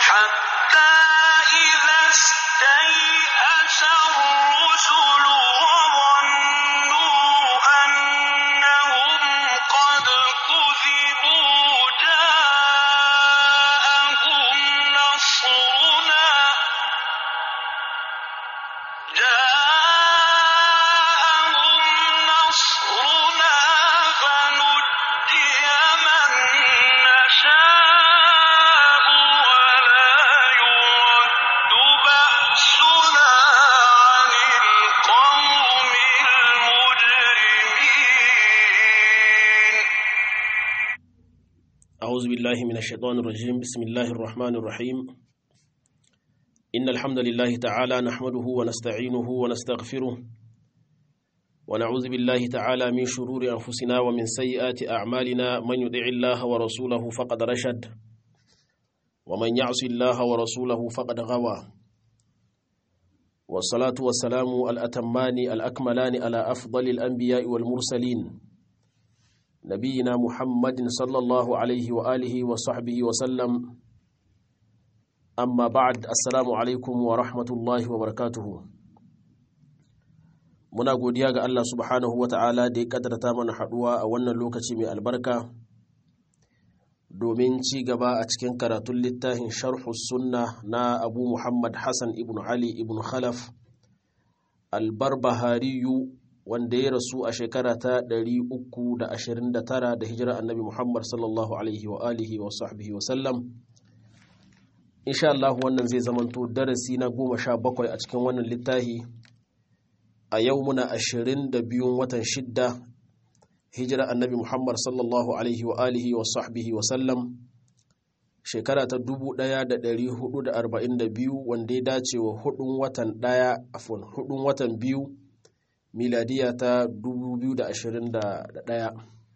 حتى إذا استيأس الرسل وظنوا أنهم قد كذبوا جاءهم نصرنا جاءهم نصرنا فنجي من نشاء ولا يرد بأسنا عن القوم المجرمين أعوذ بالله من الشيطان الرجيم بسم الله الرحمن الرحيم إن الحمد لله تعالى نحمده ونستعينه ونستغفره ونعوذ بالله تعالى من شرور أنفسنا ومن سيئات أعمالنا من يطع الله ورسوله فقد رشد ومن يعص الله ورسوله فقد غوى والصلاة والسلام الأتمان الأكملان على أفضل الأنبياء والمرسلين نبينا محمد صلى الله عليه وآله وصحبه وسلم أما بعد السلام عليكم ورحمة الله وبركاته muna godiya ga Allah subhanahu wata'ala da ya kaddarta mana haduwa a wannan lokaci mai albarka domin ci gaba a cikin karatun littafin sharhu sunna na abu muhammad hassan ibn ali ibn khalaf albarbahariyu wanda ya rasu a shekara ta 329 da hijira annabi muhammad sallallahu alaihi wa alihi wa sahbihi wa sallam insha Allah wannan zai zamanto darasi na goma sha bakwai a cikin wannan littafi a yau muna ashirin da biyun watan shidda hijira annabi muhammad sallallahu alaihi wa alihi wa sahbihi wa sallam shekara ta dubu ɗaya da ɗari hudu da arba'in da biyu wanda ya dace wa hudun watan ɗaya afon hudun watan biyu miladiya ta dubu biyu da ashirin da ɗaya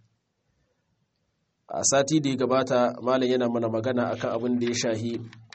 a sati da ya gabata malam yana mana magana akan abin da ya shahi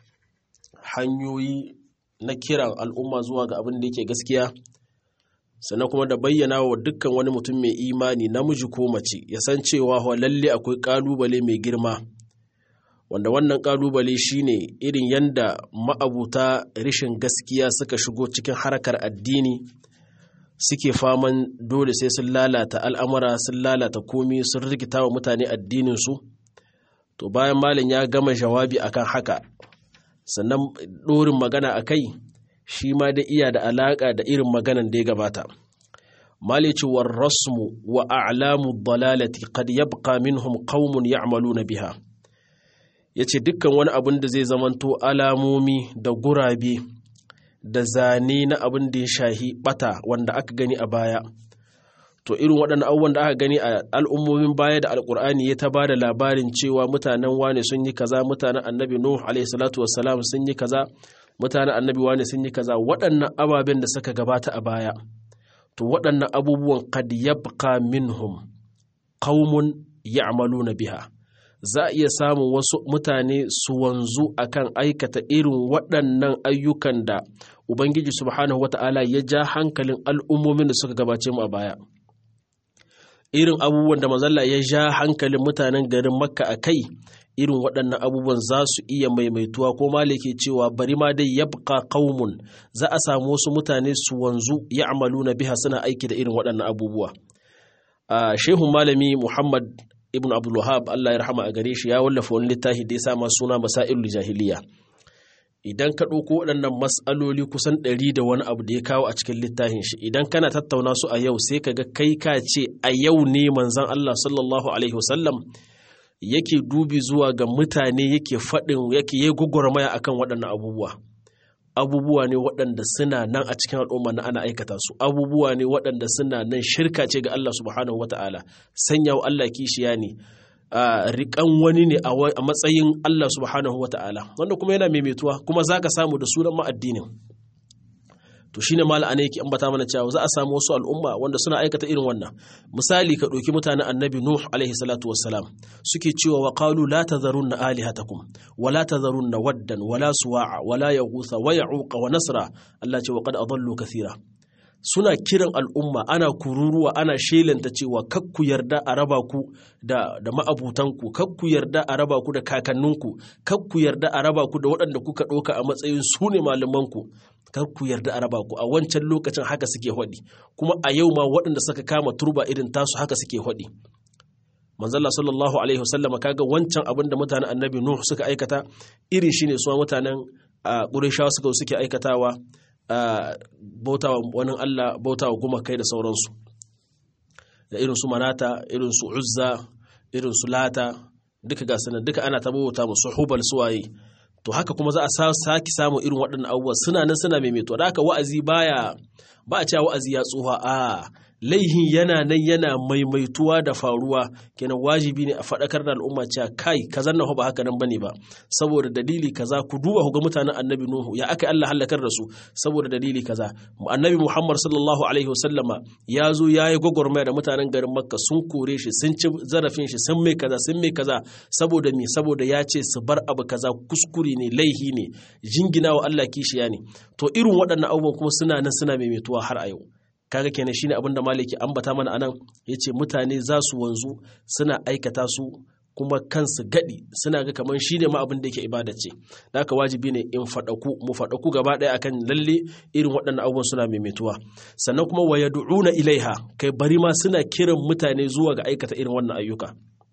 hanyoyi na kiran al'umma zuwa ga abin da yake gaskiya sannan kuma da bayyana wa dukkan wani mutum mai imani namiji ko mace ya san cewa wa lalle akwai kalubale mai girma wanda wannan kalubale shine irin yanda ma'abuta rishin gaskiya suka shigo cikin harkar addini suke faman dole sai sun lalata al'amura sun lalata komi sun rikita wa mutane addininsu to bayan malin ya gama jawabi akan haka sannan ɗorin magana a kai shi ma da iya da alaƙa da irin maganan da ya gabata malicewar rasmu wa a'lamu dalalati qad yabqa minhum qaumun ya'maluna biha yace dukkan wani abin da zai zamanto alamomi da gurabe da zane na abin da ya shahi bata wanda aka gani a baya to irin waɗannan abubuwan da aka gani a al'ummomin baya da alkur'ani ya ta ba da labarin cewa mutanen wane sun yi kaza mutanen annabi nuh alaihi salatu wassalam sun yi kaza mutanen annabi wane sun yi kaza waɗannan ababen da suka gabata a baya to waɗannan abubuwan kad yabqa minhum qaumun ya'maluna biha za a iya samun wasu mutane su wanzu akan aikata irin waɗannan ayyukan da ubangiji subhanahu wata'ala ya ja hankalin al'ummomin da suka gabace mu a baya irin abubuwan da mazalla ya ja hankalin mutanen garin makka a kai irin waɗannan abubuwan za su iya maimaituwa ko malike cewa bari ma dai yabqa qaumun za a samu wasu mutane su wanzu na biha suna aiki da irin waɗannan abubuwa a shehun malami muhammad ibn abdul wahab Allah ya rahama a gare shi ya wallafa wani littafi da ya sa ma suna masailul jahiliya idan ka ɗauko waɗannan matsaloli kusan ɗari da wani abu da ya kawo a cikin littafin shi idan kana tattauna su a yau sai ka ga kai ka ce a yau ne manzon Allah sallallahu alaihi wasallam yake dubi zuwa ga mutane yake faɗin yake yi gwagwarmaya akan waɗannan abubuwa abubuwa ne waɗanda suna nan a cikin al'umma na ana aikata su abubuwa ne waɗanda suna nan shirka ce ga Allah subhanahu wata'ala sanya wa Allah kishiya ne a riƙan wani ne a matsayin Allah subhanahu wata'ala wanda kuma yana maimaituwa kuma za ka samu da sunan ma'addinin to shine mala ana yake ambata mana cewa za a samu wasu al'umma wanda suna aikata irin wannan misali ka ɗauki mutanen annabi nuh alaihi salatu wassalam suke cewa wa qalu la tadharunna alihatakum wa la tadharunna waddan wa la suwa'a wa la yaghutha wa ya'uqa wa nasra Allah ce wa qad adallu kathira suna kiran al'umma ana kururuwa ana shelanta cewa kakku yarda a raba ku da, da ma'abutanku kakku yarda a raba ku da kakanninku kakku yarda a raba ku da waɗanda kuka ɗauka a matsayin su ne malamanku kakku yarda a raba ku a wancan lokacin haka suke haɗi kuma a yau ma waɗanda suka kama turba irin tasu haka suke haɗi manzalla sallallahu alaihi wasallam kaga wancan abin da mutanen annabi nuh suka aikata iri shine su mutanen ƙurishawa suka suke aikatawa bautawa wani Allah bautawa gumakai da sauransu da irin su manata irin su uzza irin su lata duka ga sanan duka ana ta bauta musu hubal suwaye to haka kuma za a saki samun irin waɗannan abubuwa suna nan suna maimaito da haka wa'azi baya ba a cewa wa'azi ya tsuha a laihin yana nan yana maimaituwa da faruwa kenan wajibi ne a faɗakar da al'umma cewa kai kaza nan ba haka nan bane ba saboda dalili kaza ku duba ku ga mutanen annabi nuhu ya aka Allah halakar da su saboda dalili kaza annabi Muhammad sallallahu alaihi wasallama ya zo ya yi gwagwarmaya da mutanen garin Makka sun kore shi sun ci zarafin shi sun mai kaza sun mai kaza saboda me saboda ya ce su bar abu kaza kuskure ne laihi ne jingina wa Allah kishiya ne to irin waɗannan abubuwan kuma suna nan suna maimaituwa har a yau kaga kenan shine abin da maliki ambata mana anan yace mutane za su wanzu suna aikata su kuma kansu gadi suna ga kamar shine ma abin da yake ibada ce da haka wajibi ne in faɗaku mu faɗaku gaba ɗaya akan lalle irin waɗannan abubuwan suna maimaituwa sannan kuma wa yad'una ilaiha kai bari ma suna kiran mutane zuwa ga aikata irin wannan ayyuka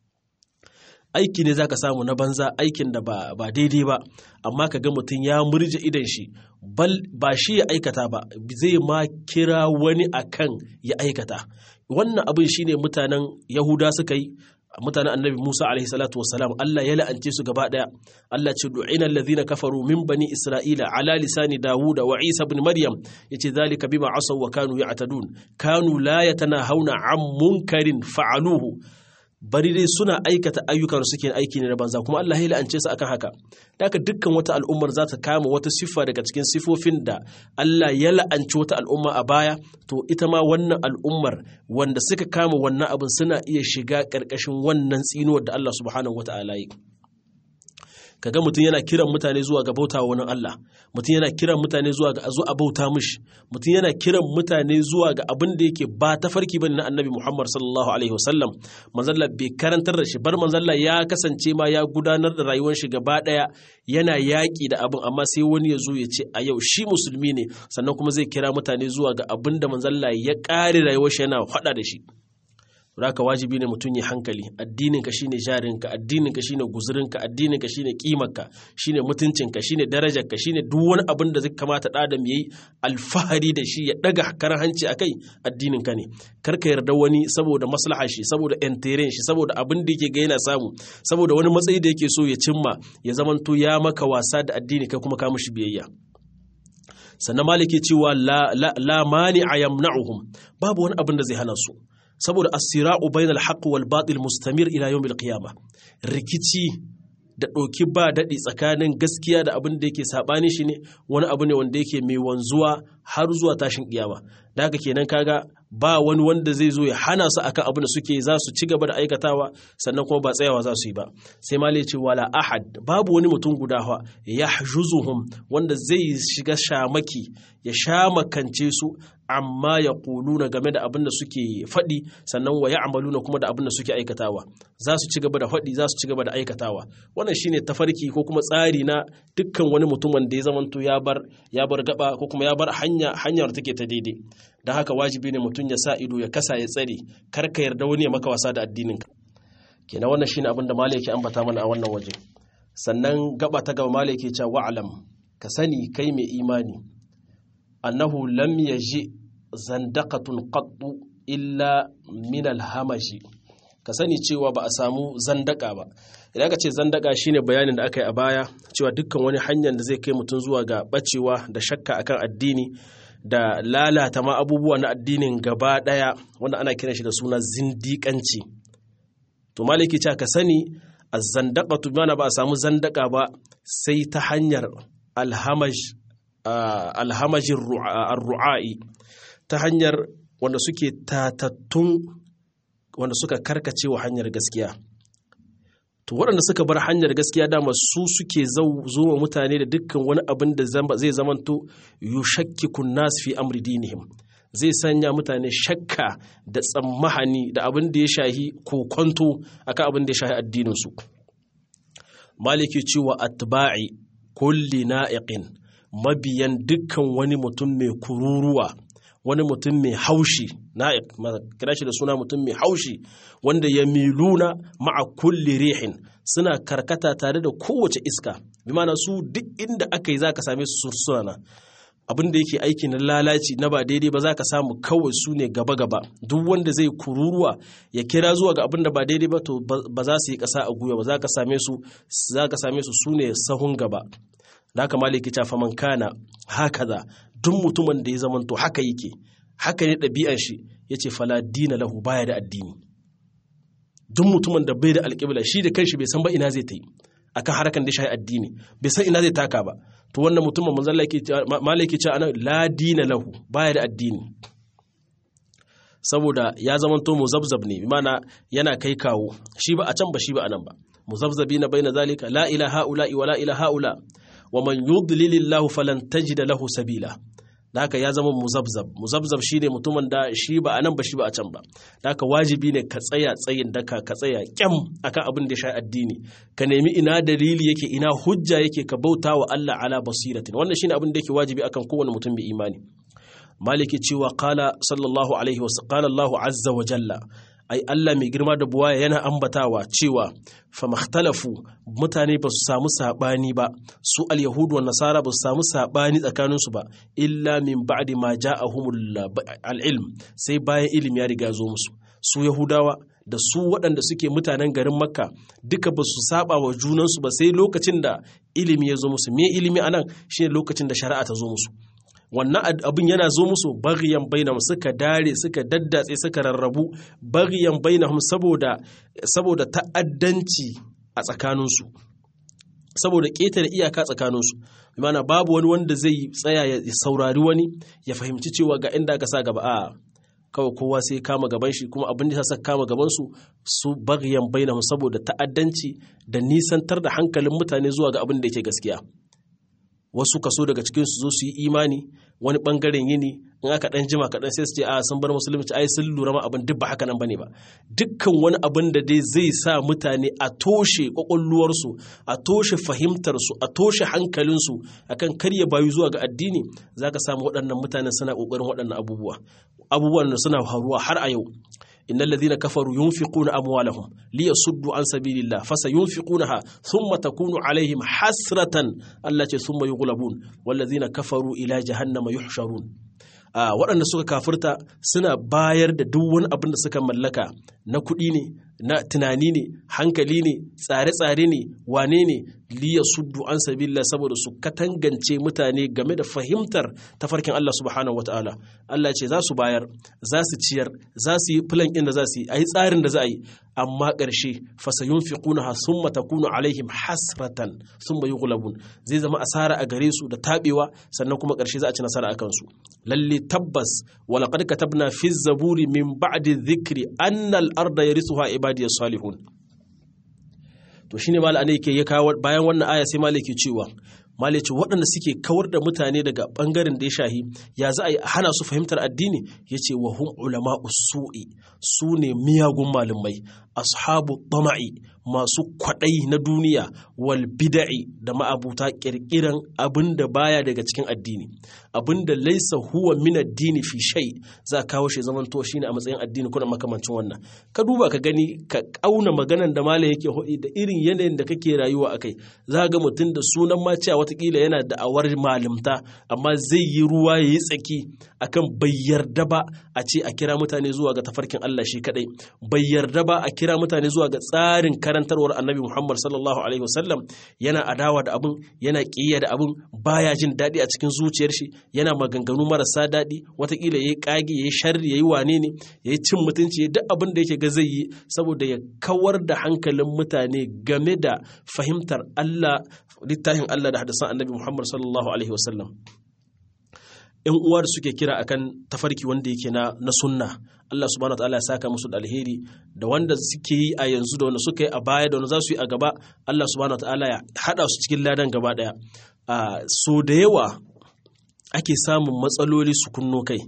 aiki ne zaka samu na banza aikin da ba, ba daidai ba amma ka ga mutum ya murje idan shi bal ba shi ya aikata ba zai ma kira wani akan ya aikata wannan abin shine mutanen yahuda suka yi mutanen annabi Musa alaihi salatu wassalam Allah ya la'ance su gaba daya Allah ce du'ina allazina kafaru min bani Isra'ila ala lisani Dawud wa Isa ibn Maryam yace zalika bima asaw wa kanu ya'tadun kanu la yatanahawna an munkarin fa'aluhu bari dai suna aikata ayyukan suke aiki ne na banza kuma Allah ya la'ance su akan haka haka dukkan wata al'ummar za ta kama wata siffa daga cikin sifofin da Allah ya la'anci wata al'umma a baya to ita ma wannan al'ummar wanda suka kama wannan abin suna iya shiga ƙarƙashin wannan tsinuwar da Allah subhanahu wata'ala yi kaga mutum yana kiran mutane zuwa ga bauta wani Allah mutum yana kiran mutane zuwa ga zo a bauta mishi mutum yana kiran mutane zuwa ga abin da yake ba ta farki bane na annabi Muhammad sallallahu alaihi wasallam manzalla bai karantar da shi bar manzalla ya kasance ma ya gudanar da rayuwar shi gaba daya yana yaƙi da abin amma sai wani ya zo ya ce a yau shi musulmi ne sannan kuma zai kira mutane zuwa ga abin da manzalla ya ƙare rayuwar shi yana faɗa da shi Raka wajibi ne mutum ya hankali addininka shine jarinka addininka shine guzurinka addininka shine kimarka shine mutuncinka shine darajarka shine duk wani abin da zai kamata da adam yayi alfahari da shi ya daga karan hanci akai addininka ne kar ka yarda wani saboda maslaha shi saboda enteren shi saboda abin da yake ga yana samu saboda wani matsayi da yake so ya cimma ya zamanto ya maka wasa da addini kai kuma ka mishi biyayya sannan maliki cewa la, la, la mani a yamna'uhum babu wani abin da zai hana su saboda asira'u bainal haqq wal batil mustamir ila yawmil qiyama rikici da ɗauki ba daɗi tsakanin gaskiya da abin da yake saɓani shi ne wani abu ne wanda yake mai wanzuwa har zuwa tashin ƙiyama da haka kenan kaga ba wani wanda zai zo ya hana su akan abin da suke za su ci gaba da aikatawa sannan kuma ba tsayawa za su yi ba sai ma ce wala ahad babu wani mutum guda fa ya wanda zai shiga shamaki ya shamakance su amma ya kuluna game da abin da suke faɗi sannan wa ya'maluna kuma da abin da suke aikatawa za su ci gaba da faɗi za su ci gaba da aikatawa wannan shine tafarki ko kuma tsari na dukkan wani mutumin da ya zamanto ya bar ya bar gaba ko kuma ya bar hanya hanyar take ta daidai don haka wajibi ne mutum ya sa ido ya kasa ya tsare kar ka yarda wani ya maka wasa da addinin ka kenan wannan shine abin da malai yake ambata mana a wannan waje sannan gaba ta gaba malai yake cewa wa'lam ka sani kai mai imani annahu lam yaji zandaqatun qattu illa min alhamashi ka sani cewa ba a samu zandaka ba idan ka ce zandaka shine bayanin da aka yi a baya cewa dukkan wani hanyar da zai kai mutum zuwa ga bacewa da shakka akan addini da lalata ma abubuwa na addinin gaba daya wanda ana kiran shi da suna zindiƙanci to maliki ce ka sani az-zandaqatu bana ba a samu zandaka ba sai ta hanyar alhamaj alhamajin ru'a'i ta hanyar wanda suke tatattun wanda suka karkace wa hanyar gaskiya to waɗanda suka bar hanyar gaskiya dama su suke zuwa mutane da dukkan wani abin da zai zamanto yushakkikun nas fi amri dinihim zai sanya mutane shakka da tsammahani da abin da ya shahi kokonto akan abin da ya shahi addininsu maliki cewa atba'i kulli na'iqin mabiyan dukkan wani mutum mai kururuwa wani mutum mai haushi na'iq kira shi da suna mutum mai haushi wanda ya miluna ma'a kulli rihin suna karkata tare da kowace iska bi mana su duk inda aka yi zaka same su sursuna abin da yake aiki na lalaci na ba daidai ba za ka samu kawai su ne gaba-gaba duk wanda zai kururuwa ya kira zuwa ga abin da ba daidai ba to ba za su yi ƙasa a guya ba za ka same su za ka same su su ne sahun gaba da haka maliki ta faman kana haka za duk mutumin da ya zamanto haka yake haka ne ɗabi'an shi ya ce fala dina lahu baya da addini duk mutumin da bai da alƙibla shi da kanshi bai san ba ina zai ta yi akan harkan da shi addini bai san ina zai taka ba to wannan mutumin manzon malaki ce ana la dina lahu baya da addini saboda ya zamanto muzabzab ne mana yana kai kawo shi ba a can ba shi ba a nan ba muzabzabina baina zalika la ilaha ula wa la ilaha ula wa man yudlilillahu falan tajida lahu sabila da haka ya zama muzabzab muzabzab shine mutumin da shi ba a nan ba shi ba a can ba da haka wajibi ne ka tsaya tsayin daka ka tsaya kyam akan abin da ya sha addini ka nemi ina dalili yake ina hujja yake ka bauta wa Allah ala basiratin wannan shine abin da yake wajibi akan kowane mutum mai imani maliki cewa qala sallallahu alaihi wa qala Allah azza wa jalla ai Allah mai girma da buwaya yana ambatawa cewa famakhtalafu mutane ba su samu sabani ba su al-yahudu wan nasara ba su samu sabani tsakanin su ba illa min ba'di ma ja'ahumul al-ilm sai bayan ilimi ya riga zo musu su yahudawa da su waɗanda suke mutanen garin makka duka ba su saba wa junansu ba sai lokacin da ilimi ya zo musu me ilimi anan shine lokacin da shari'a ta zo musu wannan abin yana zo musu bagyan bainahum suka dare suka daddatse suka rarrabu bagyan bainahum saboda saboda ta'addanci a tsakaninsu saboda ƙetare iyaka tsakaninsu mana babu wani wanda zai tsaya ya saurari wani ya fahimci cewa ga inda aka sa gaba a kawai kowa sai kama gaban shi kuma abin da sa kama gaban su su bagyan bainahum saboda ta'addanci da nisantar da hankalin mutane zuwa ga abin da yake gaskiya wasu kaso daga cikin su zo su yi imani wani bangaren yini in aka dan jima kaɗan sai su ce a sun bar musulunci ai sun lura ma abin duk ba haka nan bane ba dukkan wani abin da dai zai sa mutane a toshe kwakwalluwarsu a toshe fahimtarsu a toshe hankalinsu akan karya bayu zuwa ga addini zaka samu waɗannan mutanen suna ƙoƙarin waɗannan abubuwa abubuwan da suna faruwa har a yau إن الذين كفروا ينفقون أموالهم ليصدوا عن سبيل الله فسينفقونها ثم تكون عليهم حسرة التي ثم يغلبون والذين كفروا إلى جهنم يحشرون waɗanda suka kafirta suna bayar da duk wani abin da suka mallaka na kuɗi ne na tunani ne hankali ne tsare-tsare ne wane ne liya suddu an sabila saboda su katangance mutane game da fahimtar tafarkin Allah subhanahu wataala Allah ce za su bayar za su ciyar za su yi filan ɗin da za su yi a yi tsarin da za a yi amma ƙarshe fasayun fi kuna sun matakunu alaihim hasratan sun bayi gulabun zai zama asara a gare su da taɓewa sannan kuma ƙarshe za a ci nasara a kansu lalle tabbas walaƙad katabna fi zaburi min ba'di dhikri annal arda yarithuha ibadiyas salihun to shine mal ne yake ya kawo bayan wannan aya sai mal yake cewa mal yace waɗanda suke kawar da mutane daga bangaren da ya shahi ya za a yi hana su fahimtar addini yace wa hum ulama usu'i su ne miyagun malumai ashabu tama'i masu kwaɗayi na duniya wal bida'i da ma'abuta ƙirƙiran abin da baya daga cikin addini abin da laisa huwa min addini fi shay za a kawo shi zaman to shine a matsayin addini kuna makamancin wannan ka duba ka gani ka kauna maganan da malam yake hodi da irin yanayin da kake rayuwa akai za ga mutum da sunan ma cewa watakila yana da awar malimta amma zai yi ruwa yayi tsaki akan bai yarda ba a ce a kira mutane zuwa ga tafarkin Allah shi kadai bai yarda ba a kira mutane zuwa ga tsarin karantarwar annabi Muhammad sallallahu alaihi wasallam yana adawa da abin yana ƙiyya da abin baya jin daɗi a cikin zuciyar shi yana maganganu marasa daɗi watakila yayi kage yayi sharri yayi wane ne yayi cin mutunci yayi duk abin da yake ga zai yi saboda ya kawar da hankalin mutane game da fahimtar Allah littafin Allah da hadisan annabi Muhammad sallallahu alaihi wasallam ‘yan uwa da suke kira akan tafarki wanda yake na, na sunna Allah subhanahu ta'ala ya saka musu da alheri da wanda suke yi a yanzu da wanda suka yi a baya da wanda za su yi a gaba Allah subhanahu ta'ala ya haɗa su cikin ladan gaba ɗaya so da yawa ake samun matsaloli su kunno kai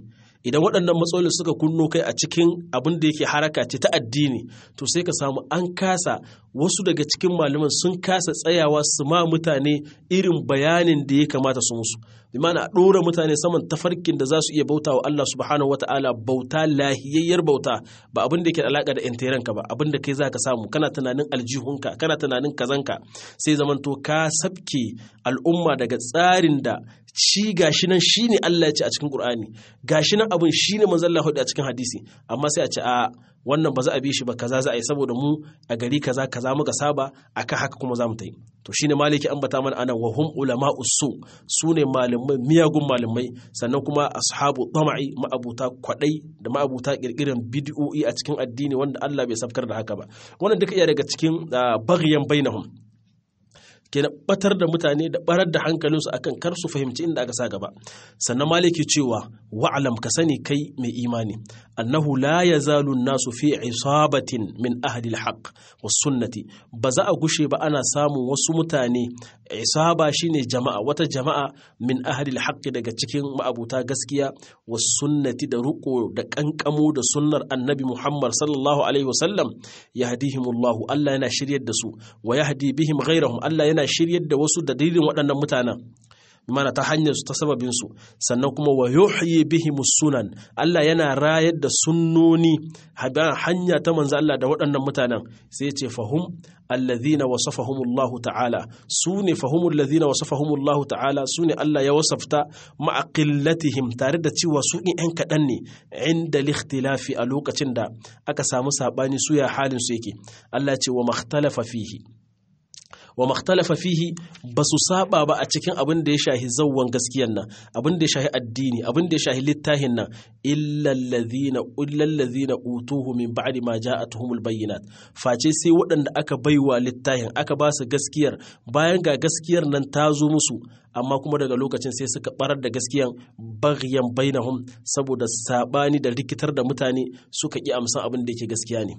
idan waɗannan matsaloli suka kunno kai a cikin abin da yake haraka ce ta addini to sai ka samu an kasa wasu daga cikin malaman sun kasa tsayawa su ma mutane irin bayanin da ya kamata su musu bi mana a ɗora mutane saman tafarkin da za su iya bauta wa Allah subhanahu wa ta'ala bauta lahiyayyar bauta ba abin da yake da alaƙa da intiranka ba abin da kai za ka samu kana tunanin aljihunka kana tunanin kazanka sai zamanto ka sabke al'umma daga tsarin da shi gashi nan shi ne Allah ya ce a cikin Qur'ani gashi nan abin shi ne manzon Allah a cikin hadisi amma sai a ce a wannan ba za a bi shi ba kaza za a yi saboda mu a gari kaza kaza muka saba akan haka kuma za mu ta yi to shine maliki ambata mana anan wa hum ulama usu su ne malamai miyagun malamai sannan kuma ashabu tama'i ma'abuta kwadai da ma'abuta kirkiran bid'o'i a cikin addini wanda Allah bai safkar da haka ba wannan duka iya daga cikin baghyan bainahum kenan batar da mutane da barar da hankalinsu akan kar su fahimci inda aka sa gaba sannan maliki cewa wa'alam ka sani kai mai imani annahu la yazalu nasu fi isabatin min ahli alhaq was sunnati ba za a gushe ba ana samun wasu mutane isaba shine jama'a wata jama'a min ahli alhaq daga cikin ma'abuta gaskiya was sunnati da ruko da kankamo da sunnar annabi Muhammad sallallahu alaihi wasallam yahdihimullahu Allah yana shiryar da su wa yahdi bihim ghairahum Allah yana shiryar da wasu da dalilin waɗannan mutanen mana ta hanyar su ta sababin su sannan kuma wa yuhyi bihim sunan Allah yana rayar da sunnoni hanya ta manzo Allah da waɗannan mutanen sai ce fahum alladhina wasafahumullahu ta'ala sune fahumul ladhina wasafahumullahu ta'ala sune Allah ya wasafta ma'a qillatihim tare da cewa su in ɗan kaɗan ne inda likhtilafi a lokacin da aka samu sabani su ya halin su yake Allah ce wa makhtalafa fihi wa makhtalafa fihi ba su saba ba a cikin abin da ya shahi zawwan gaskiyan nan abin da ya shahi addini abin da ya shahi littahin nan illallazina illallazina utuhu min ba'di ma ja'atuhumul bayyinat face sai waɗanda aka baiwa littahin aka ba su gaskiyar bayan ga gaskiyar nan ta zo musu amma kuma daga lokacin sai suka barar da gaskiyan baghyan bainahum saboda sabani da rikitar da mutane suka ki amsan abin da yake gaskiya ne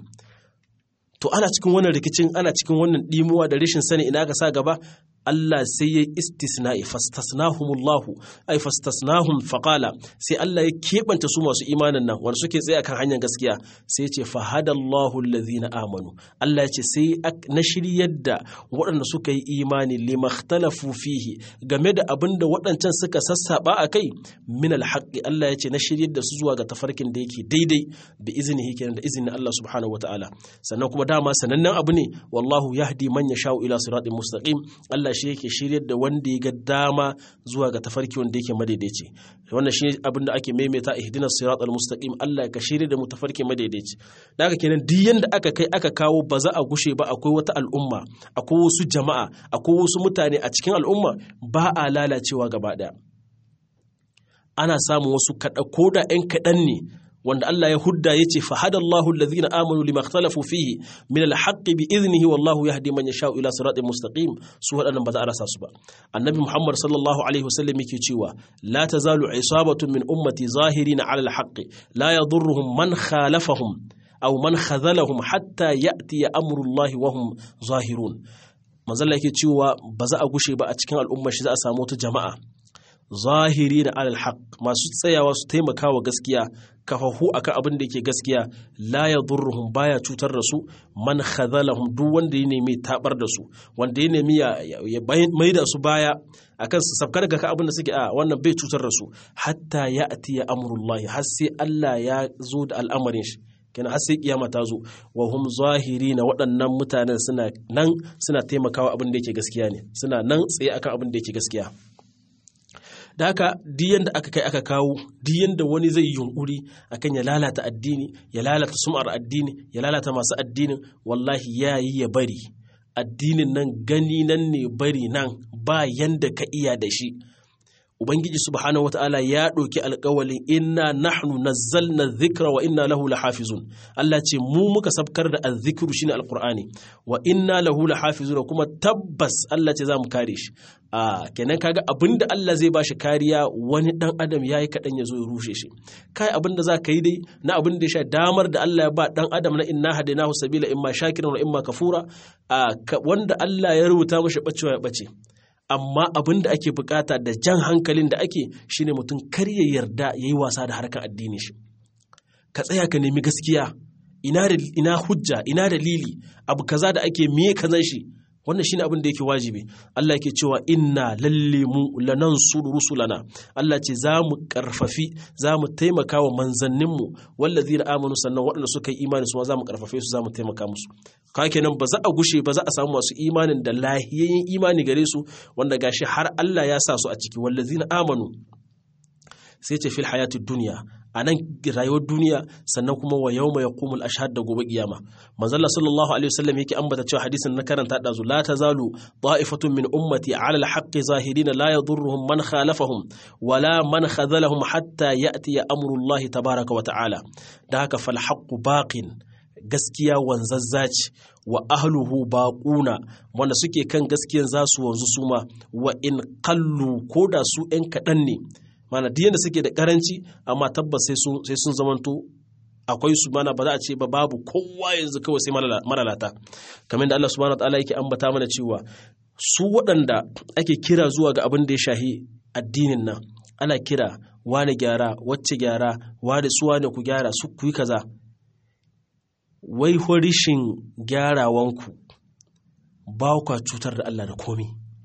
to ana cikin wannan rikicin ana cikin wannan dimuwa da rashin sani ina ka sa gaba Allah sai ya istisna'i fastasnahumullahu ai fastasnahum faqala sai Allah ya keɓanta su masu imanin nan wanda suke tsaye akan hanyar gaskiya sai ya ce fahadallahu allazina amanu Allah ya ce sai na shiryar da waɗanda suka yi imani limakhtalafu fihi game da abin da waɗancan suka sassaba a kai min alhaqi Allah ya ce na shiryar da su zuwa ga tafarkin da yake daidai bi iznihi kenan da izinin Allah subhanahu wataala sannan kuma dama sanannen abu ne wallahu yahdi man yasha'u ila siratin mustaqim Allah shi yake shiryar da wanda ya ga dama zuwa ga tafarki wanda yake madaidaici wannan shi abin da ake maimaita ihdinas siratal mustaqim Allah ka shirya da mu tafarki madaidaici da haka kenan duk yanda aka kai aka kawo ba za a gushe ba akwai wata al'umma akwai wasu jama'a akwai wasu mutane a cikin al'umma ba a lalacewa gaba daya ana samun wasu kaɗa ko da 'yan kaɗan ne wanda Allah ya hudda ya ce fahadallahu allazina amanu lima ikhtalafu fihi min alhaqqi bi idnihi wallahu yahdi man yasha'u ila siratin mustaqim su wadannan ba za a rasa su ba annabi muhammad sallallahu alaihi wasallam yake cewa la tazalu isabatun min ummati zahirina ala alhaqqi la yadurruhum man khalafahum aw man khadhalahum hatta ya'ti amrullahi wa hum zahirun manzalla yake cewa ba za a gushe ba a cikin al'ummar shi za a samu wata jama'a zahiri na alal haq masu tsayawa su taimaka wa gaskiya kafahu akan abin da yake gaskiya la yadurruhum baya cutar da su man khadhalahum duk wanda ya nemi tabar da su wanda ya nemi ya mai da su baya akan su safkar ga abin da suke a wannan bai cutar da su hatta ya atiya amrullahi har sai Allah ya zo da al'amarin shi kenan har sai kiyama ta zo wa hum zahiri na waɗannan mutanen suna nan suna taimakawa abin da yake gaskiya ne suna nan tsaye akan abin da yake gaskiya da haka diyan da aka kai aka kawo diyan da wani zai yunkuri akan ya lalata addini ya lalata sum'ar addini ya lalata masu addinin wallahi ya yi ya bari addinin nan gani nan ne bari nan ba yanda ka iya da shi ubangiji subhanahu wataala ya ɗauki alƙawalin inna nahnu nazzalna dhikra wa inna lahu lahafizun Allah ce mu muka sabkar da azzikru shine alqur'ani wa inna lahu lahafizun kuma tabbas Allah ce za mu kare shi a kenan kaga abinda Allah zai bashi kariya wani dan adam yayi kadan ya zo ya rushe shi kai abinda za ka yi dai na abin da ya sha damar da Allah ya ba dan adam na inna hadainahu sabila imma shakiran wa imma kafura wanda Allah ya rubuta mashi bacewa ya bace amma abin da ake bukata da jan hankalin da ake shine mutum kar ya yarda ya yi wasa da harkar addini shi ka tsaya ka nemi gaskiya ina, ina hujja ina dalili abu kaza da ake miye kazan shi wannan shine abin da yake wajibi Allah yake cewa inna lalle mu lanansuru rusulana Allah ce za mu karfafi za mu taimaka wa manzanninmu wallazina amanu sannan waɗanda suka yi imani su za mu karfafe su za mu taimaka musu ka kenan ba za a gushe ba za a samu masu imanin da lahiyayyen imani gare su wanda gashi har Allah ya sa su a ciki wallazina amanu sai ce fil hayatid duniya a nan rayuwar duniya sannan kuma wa yau mai kumul ashhad da gobe kiyama manzalla sallallahu alaihi wasallam yake ambata cewa hadisin na karanta da zu la tazalu ta'ifatun min ummati ala al-haqqi zahirina la yadurruhum man khalafahum wala man khadhalahum hatta ya'ti amru Allah tabaaraka wa ta'ala da haka fal haqqu baqin gaskiya wanzazza ce wa ahluhu baquna wanda suke kan gaskiyan za su wanzu suma wa in qallu koda su ɗan kaɗan ne mana duk yadda suke da karanci amma tabbas sai sun zamanto akwai su mana ba za a ce ba babu kowa yanzu kawai sai maralata kamar da Allah subhanahu wataala yake ambata mana cewa su waɗanda ake kira zuwa ga abin da ya shahi addinin nan ana kira wani gyara wacce gyara wani su wani ku gyara su ku yi kaza wai horishin gyarawanku ba ku cutar da Allah da komi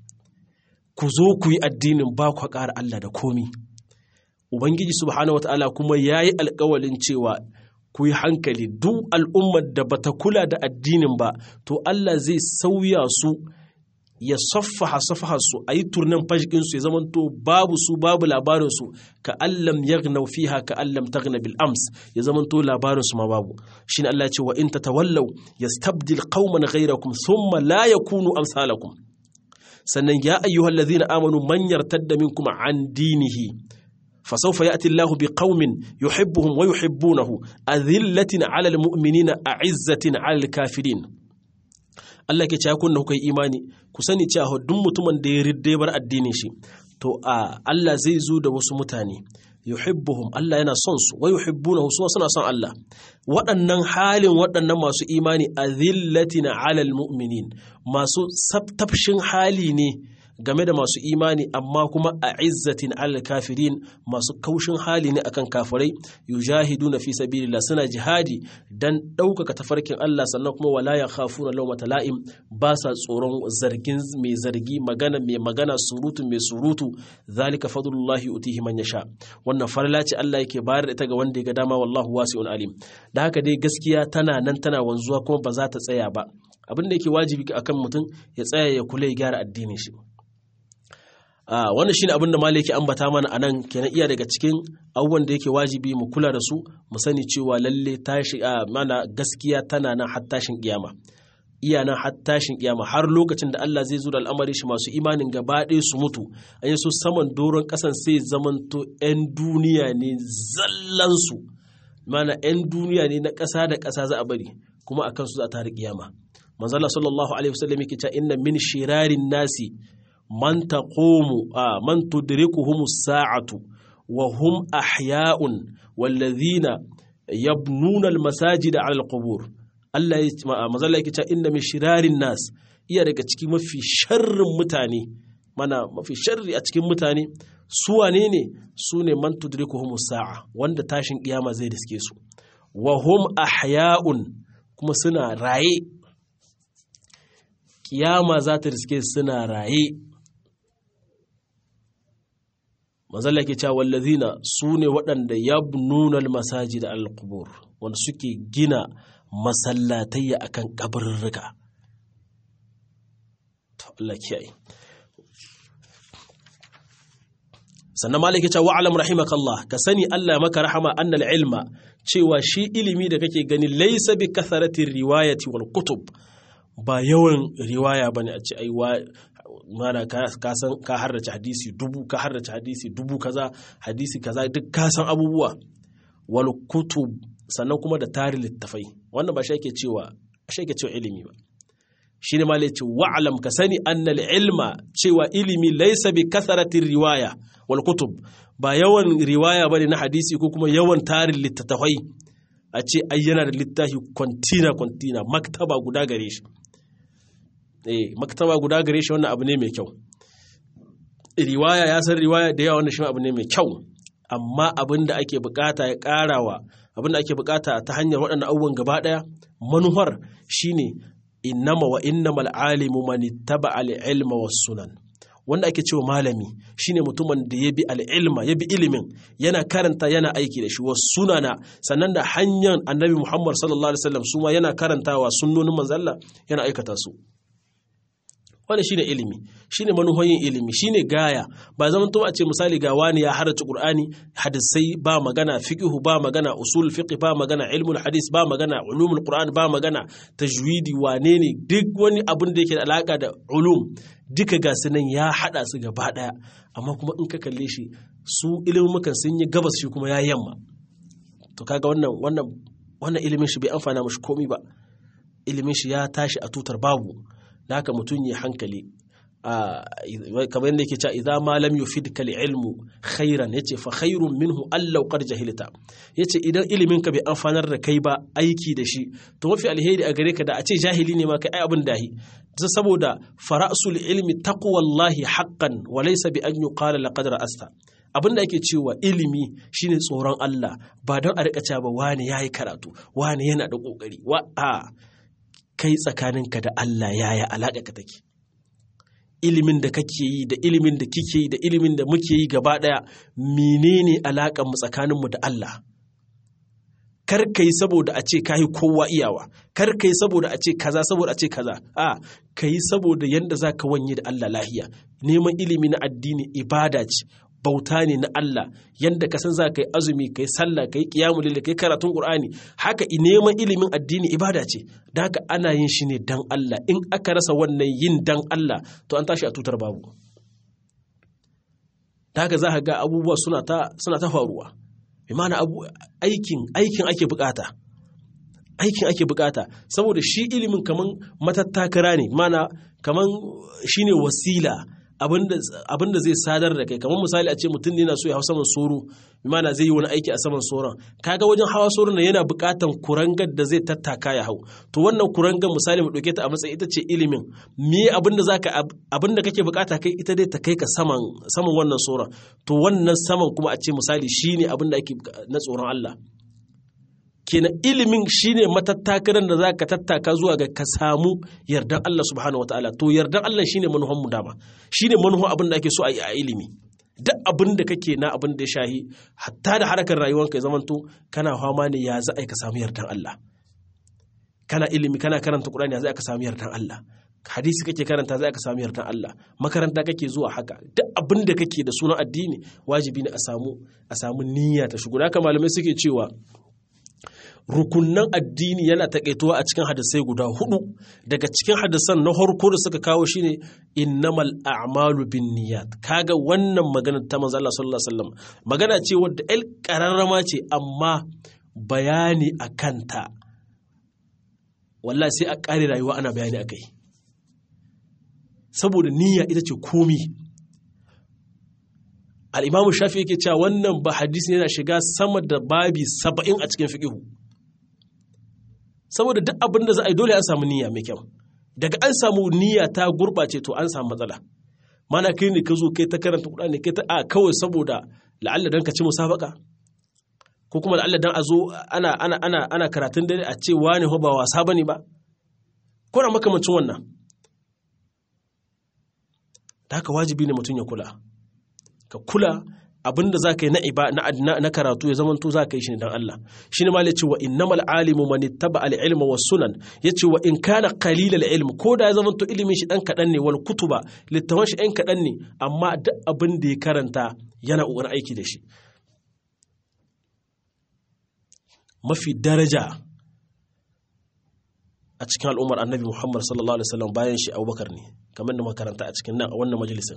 ku zo ku yi addinin ba ku ƙara Allah da komi Ubangiji subhanahu wata'ala kuma ya yi alkawalin cewa ku yi hankali duk al'ummar da bata kula da addinin ba to Allah zai sauya su ya saffaha saffaha su a yi turnan fashikinsu ya zamanto babu su babu labarinsu ka allam yaghnau fiha ka allam taghna bil ams ya zamanto labarinsu ma babu shine Allah ya ce wa in tatawallaw yastabdil qauman ghayrakum thumma la yakunu amsalakum sannan ya ayyuhal ladhina amanu man yartadda minkum an dinihi فسوف يأتي الله بقوم يحبهم ويحبونه أذلة على المؤمنين أعزة على الكافرين Allah ke cewa kunna kuka yi imani ku sani cewa duk mutumin da ya ridde bar addinin shi to a Allah zai zo da wasu mutane yuhibbuhum Allah yana son su wa yuhibbunahu su suna son Allah waɗannan halin waɗannan masu imani azillatina alal mu'minin masu tafshin hali ne game da masu imani amma kuma a izzatin alal kafirin masu kaushin hali ne akan kafirai yujahiduna fi sabilillah suna jihadi dan ɗaukaka tafarkin Allah sannan kuma wala ya khafuna lawmata la'im ba sa tsoron zargin mai zargi magana mai magana surutu mai surutu zalika fadlullahi utihi man yasha wannan farla ce Allah yake bayar da ita ga wanda ya ga dama wallahu wasi'un alim da haka dai gaskiya tana nan tana wanzuwa kuma ba za ta tsaya ba abin da yake wajibi akan mutum ya tsaya ya kula ya gyara addinin shi wannan shine abin da malaki ambata mana anan kenan iya daga cikin abubuwan da yake wajibi mu kula da su mu sani cewa lalle tashi mana gaskiya tana nan har tashin kiyama iya nan har tashin kiyama har lokacin da Allah zai zo da al'amari shi masu imanin gaba ɗaya su mutu an yi su saman doron ƙasan sai zamanto 'yan duniya ne zallansu mana 'yan duniya ne na ƙasa da ƙasa za a bari kuma a kansu za a tare kiyama manzala sallallahu alaihi wasallam yake cewa inna min shirarin nasi man taqumu man tudrikuhum as-sa'atu wa hum ahya'un walladhina yabnuna al-masajida 'ala al-qubur Allah ya mazalla yake cewa inna min shirarin nas iya daga cikin mafi sharrin mutane mana mafi sharri a cikin mutane su wane ne su ne man tudrikuhum as-sa'a wanda tashin kiyama zai riske su wa hum ahya'un kuma suna raye kiyama za ta riske suna raye mazalla ke cewa wallazina su ne waɗanda ya nuna masaji da alkubur wanda suke gina masallatayya a kan ƙabarurruka to Allah kiyaye sannan malaki cewa wa'alam rahimakallah ka sani Allah maka rahama annal ilma cewa shi ilimi da kake gani laysa bi katharatir riwayati wal kutub ba yawan riwaya bane a ce ai mana ka san ka harrace hadisi dubu ka harrace hadisi dubu kaza hadisi kaza duk ka san abubuwa wal kutub sannan kuma da tarin littafai wannan ba shi yake cewa shi yake cewa ilimi ba shi ne malai ce wa'alam ka sani annal ilma cewa ilimi laysa bi kasaratin riwaya wal kutub ba yawan riwaya bane na hadisi ko kuma yawan tarin littattafai a ce ai yana da littafi kwantina kwantina maktaba guda gare shi eh maktaba guda gare shi wannan abu ne mai kyau riwaya ya san riwaya da yawa wannan shi abu ne mai kyau amma abin da ake bukata ya karawa abin da ake bukata ta hanyar waɗannan abubuwan gaba ɗaya manuhar shine innama wa innamal alimu man ittaba al ilma was sunan wanda ake cewa malami shine mutumin da ya bi al'ilma ya bi ilimin yana karanta yana aiki da shi wa sunana sannan da hanyar annabi muhammad sallallahu alaihi wasallam su ma yana karantawa sunnonin manzalla yana aikata su wanda shine ilimi shine manuhoyin ilimi shine gaya ba zaman to a ce misali ga wani ya harace qur'ani hadisai ba magana fiqhu ba magana usul fiqh ba magana ilmul hadis ba magana ulumul qur'an ba magana tajwidi wane ne duk wani abin da yake da alaka da ulum duka ga su nan ya hada su gaba daya amma kuma in ka kalle shi su ilimukan sun yi gabas shi kuma ya yamma to kaga wannan wannan wannan ilimin shi bai amfana mashi komi ba ilimin shi ya tashi a tutar babu da haka mutum ya hankali kamar yadda yake cewa idza ma lam yufidka ilmu khairan yace fa khairun minhu allau qad jahilta yace idan ilimin ka bai amfanar da kai ba aiki da shi to mafi alheri a gare ka da a ce jahili ne ma kai abin dahi saboda fara'sul ilmi taqwallahi haqqan wa laysa bi an yuqala laqad ra'asta abin da ake cewa ilimi shine tsoron Allah ba don a rika cewa ba wani yayi karatu wani yana da kokari wa a kai tsakaninka da Allah yaya alaƙa ka take ilimin da kake yi da ilimin da kike yi da ilimin da muke yi gaba ɗaya menene alaƙar mu tsakaninmu da Allah kar ka yi saboda a ce ka yi kowa iyawa kar ka yi saboda a ce kaza saboda a ce kaza a ka yi saboda yadda za ka wanye da Allah lahiya neman ilimi na addini ibada ce bauta ne na Allah yadda ka san za ka yi azumi ka yi sallah ka yi kiyamu lille ka yi karatun qur'ani haka neman ilimin addini ibada ce da haka ana yin shi ne dan Allah in aka rasa wannan yin dan Allah to an tashi a tutar babu da haka za ka ga abubuwa suna ta suna ta faruwa bi ma'ana abu aikin aikin ake bukata aikin ake bukata saboda shi ilimin kaman matattakara ne mana kaman shine wasila abinda zai sadar da kai kamar misali a ce mutum ne na so ya hau saman soro mana zai yi wani aiki a saman soron kaga wajen hawa soron nan yana bukatan kurangar da zai tattaka ya hau to wannan kurangar misali mu dauke ta a matsayin ita ce ilimin me abinda zaka abinda kake bukata kai ita dai ta kai ka saman saman wannan soron to wannan saman kuma a ce misali shine abinda ake na tsoron Allah kenan ilimin shine matattakaran da zaka tattaka zuwa ga ka samu yardan Allah subhanahu wataala to yardan Allah shine manuhan mu dama shine manuhan abin da ake so a yi a ilimi duk abin da kake na abin da ya shahi hatta da harkar rayuwanka ya zamanto kana fama ne ya za a ka samu yardan Allah kana ilimi kana karanta Qur'ani ya za ka samu yardan Allah hadisi kake karanta za ka samu yardan Allah makaranta kake zuwa haka duk abin da kake da sunan addini wajibi ne a samu a samu niyya ta shigo haka malamai suke cewa rukunnan addini yana taƙaituwa a cikin hadisai guda hudu daga cikin hadisan na harko da suka kawo shine innamal a'malu bin niyyat kaga wannan magana ta manzo Allah sallallahu alaihi wasallam magana ce wadda el qararrama ce amma bayani akan ta wallahi sai a ƙare rayuwa ana bayani akai saboda niyya ita ce komi al-imamu shafi yake cewa wannan ba hadisi yana shiga sama da babi saba'in a cikin fiqihu saboda duk abin da za a yi dole an samu niyya mai kyau daga an samu niyya ta gurɓace to an samu matsala mana kai ne ka zo kai ta karanta kuɗa kai ta a kawai saboda la'alla dan ka ci musabaka ko kuma la'alla dan a zo ana ana ana ana karatun dare a ce wani ba wasa bane ba ko na makamancin wannan da haka wajibi ne mutum ya kula ka kula abin da za ka yi na karatu ya zamanto za ka yi shi ne don Allah shi ne ma ya ce wa innamal alimu man ittaba al ilma was sunan ya ce wa in kana qalil al ilm ko da ya zamanto ilimin shi dan kadan ne wal kutuba littawan shi ɗan kadan ne amma duk abin da ya karanta yana ƙoƙarin aiki da shi mafi daraja a cikin al'ummar annabi Muhammad sallallahu alaihi wasallam bayan shi Abubakar ne kamar da makaranta a cikin nan a wannan majalisin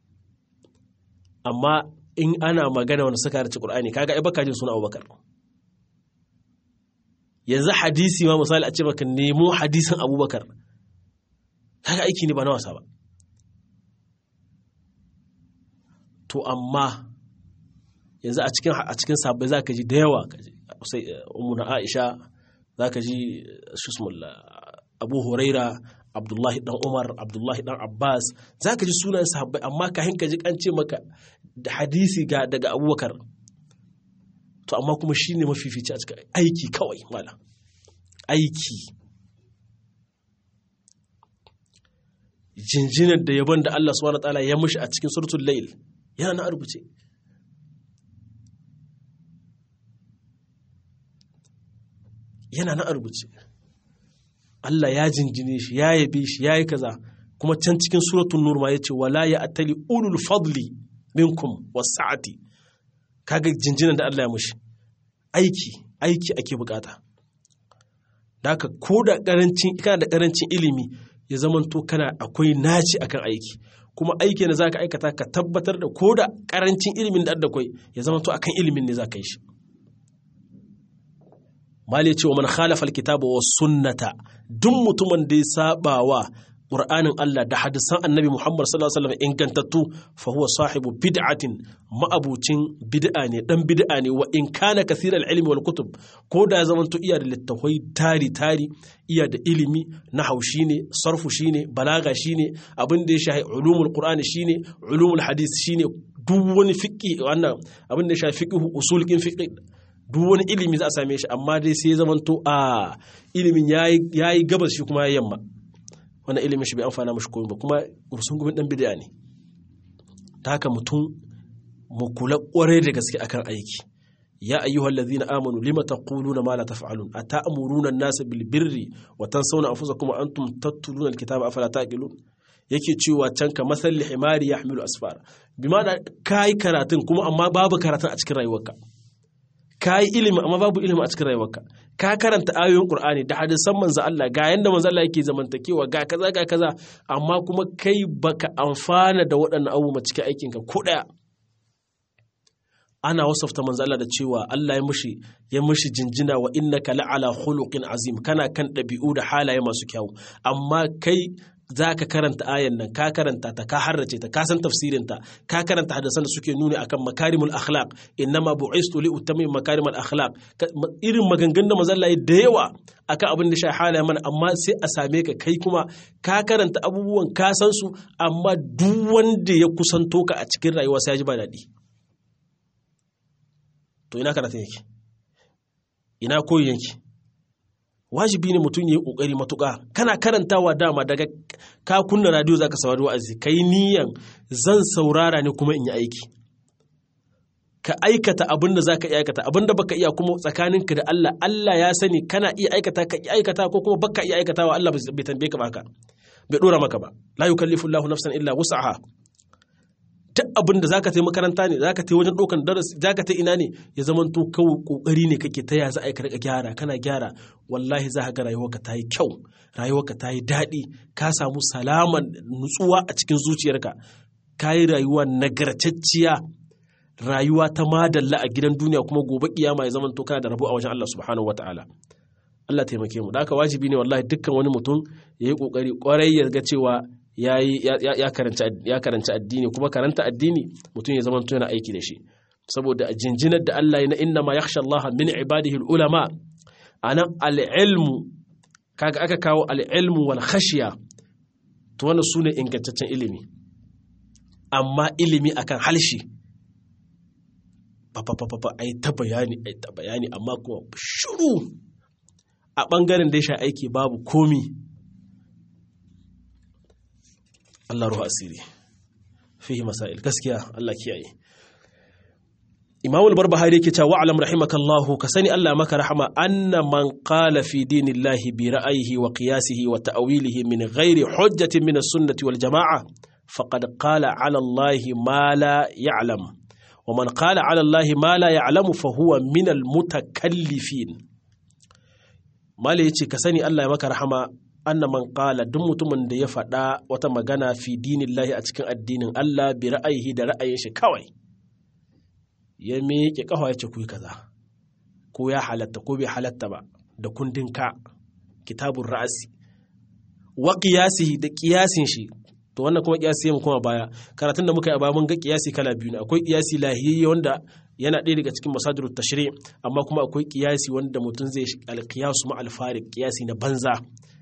amma in ana magana wanda suka harci Qur'ani kaga ai baka jin suna Abubakar yanzu hadisi ma misali a ce maka nemo hadisin Abubakar kaga aiki ne ba na wasa ba to amma yanzu a cikin a cikin sabbai zaka ji da yawa sai ummu na Aisha zaka ji shusmul Abu Huraira abdullahi dan umar abdullahi dan abbas za ka ji sunan sahabbai amma ka hinka ji an ce maka da hadisi ga daga abubakar to amma kuma shi ne mafifici a cikin aiki kawai mala aiki jinjinar da yabon da Allah subhanahu wa ta'ala ya mushi a cikin suratul layl yana na rubuce yana na rubuce Allah ya jinjine shi ya yabe shi ya yi kaza kuma can cikin suratul nur ma yace wala ya atali ulul fadli minkum wasa'ati kaga jinjinan da Allah ya mushi aiki aiki ake bukata Daka ko da karancin kana da karancin ilimi ya zamanto kana akwai naci akan aiki kuma aiki da zaka aikata ka tabbatar da ko da karancin ilimin da akwai ya zamanto akan ilimin ne zaka yi shi mali ce wa man khalafa alkitaba was sunnata duk mutumin da ya saba wa Qur'anin Allah da hadisan Annabi Muhammad sallallahu alaihi wasallam ingantattu fa huwa sahibu bid'atin ma'abucin bid'a ne dan bid'a ne wa in kana kathira al-ilmi wal kutub ko da zaman to iya da littafai tari tari iya da ilimi na haushi ne sarfu shine balaga shine abin da ya shahi ulumul qur'ani shine ulumul hadith shine duk wani fiqi wannan abin da ya shafi fiqh usul kin fiqh duk wani ilimi za a same shi amma dai sai zaman to a ilimin yayi gabas shi kuma yamma wannan ilimin shi bai amfana mashi komai ba kuma ursun gumin dan bid'a ne ta haka mutum mu kula kwarai da gaske akan aiki ya ayyuhal ladhina amanu lima taquluna ma la taf'alun ata'muruna an-nasa bil birri wa tansawna anfusakum wa antum tatluna al-kitaba afala taqilun yake cewa can ka masal himari yahmilu asfar bima da kai karatun kuma amma babu karatun a cikin rayuwarka ka yi ilimi amma babu ilimi a cikin rayuwarka ka karanta ayoyin qur'ani da hadisan manzo Allah ga yanda manzo Allah yake zamantakewa ga kaza ga kaza amma kuma kai baka amfana da waɗannan abubuwa cikin aikinka ko daya ana wasafta manzo Allah da cewa Allah ya mushi ya mushi jinjina wa innaka la'ala khuluqin azim kana kan ɗabi'u da halaye masu kyau amma kai za ka karanta ayan nan ka karanta ta ka harrace ta ka san tafsirin ta ka karanta hadisan da suke nuni akan makarimul akhlaq innama bu'istu li utammim makarimul akhlaq irin maganganun da manzon Allah da yawa akan abin da shi halaye mana amma sai a same ka kai kuma ka karanta abubuwan ka san su amma duk wanda ya kusanto ka a cikin rayuwa sai ya ji ba daɗi to ina karatun yake ina koyi yake wajibi ne mutum ya yi ƙoƙari matuƙa kana karantawa dama daga ka kunna radio za ka saurari wa'azi ka yi niyan zan saurara ne kuma in yi aiki ka aikata abin da za ka iya aikata abin da baka iya kuma tsakaninka da Allah Allah ya sani kana iya aikata ka iya aikata ko kuma baka iya aikatawa Allah bai tambaye ka baka bai dora maka ba la yukallifu Allahu nafsan illa wus'aha duk abin da zaka tai makaranta ne zaka tai wajen ɗaukan darasi zaka tai ina ne ya zama to kawai kokari ne kake ta ya za a yi ka gyara kana gyara wallahi za ka ga rayuwarka ta yi kyau rayuwarka ta yi daɗi ka samu salaman nutsuwa a cikin zuciyarka ka yi rayuwa nagartacciya rayuwa ta madalla a gidan duniya kuma gobe kiyama ya zama to kana da rabo a wajen Allah subhanahu wataala Allah taimake mu da haka wajibi ne wallahi dukkan wani mutum ya yi kokari kwarai ya ga cewa ya karanci addini kuma karanta addini mutum ya zama yana aiki da shi saboda jinjinar da Allah na inna ma yakhsha Allah min ibadihi ulama anan al-ilmu kaga aka kawo al-ilmu wal khashya to wannan sune ingantaccen ilimi amma ilimi akan halshi fa ai ta bayani ai ta bayani amma kuma shiru a bangaren da ya sha aiki babu komi Allah ruhu asiri fihi masail gaskiya Allah kiyaye Imam al-Barbahari yake cewa wa'lam rahimakallahu ka sani Allah maka rahama anna man qala fi dinillahi bi ra'ayhi wa qiyasihi wa ta'wilihi min ghairi hujjatin min as-sunnati wal jama'a faqad qala 'ala Allah ma la ya'lam wa man qala 'ala Allah ma la ya'lam fa huwa min al-mutakallifin Mala yace ka sani Allah ya maka rahama anna man qala duk mutumin da ya faɗa wata magana fi dinillahi a cikin addinin Allah bi ra'ayihi da ra'ayin shi kawai ya miƙe ƙafa ya ce ku kaza ko ya halatta ko bai halatta ba da kundin ka kitabun ra'asi wa qiyasihi da qiyasin shi to wannan kuma qiyasi mu kuma baya karatun da muka yi a baya mun ga qiyasi kala biyu ne akwai qiyasi lahiyyi wanda yana ɗaya daga cikin masadirut tashri amma kuma akwai qiyasi wanda mutum zai alqiyasu ma alfarik qiyasi na banza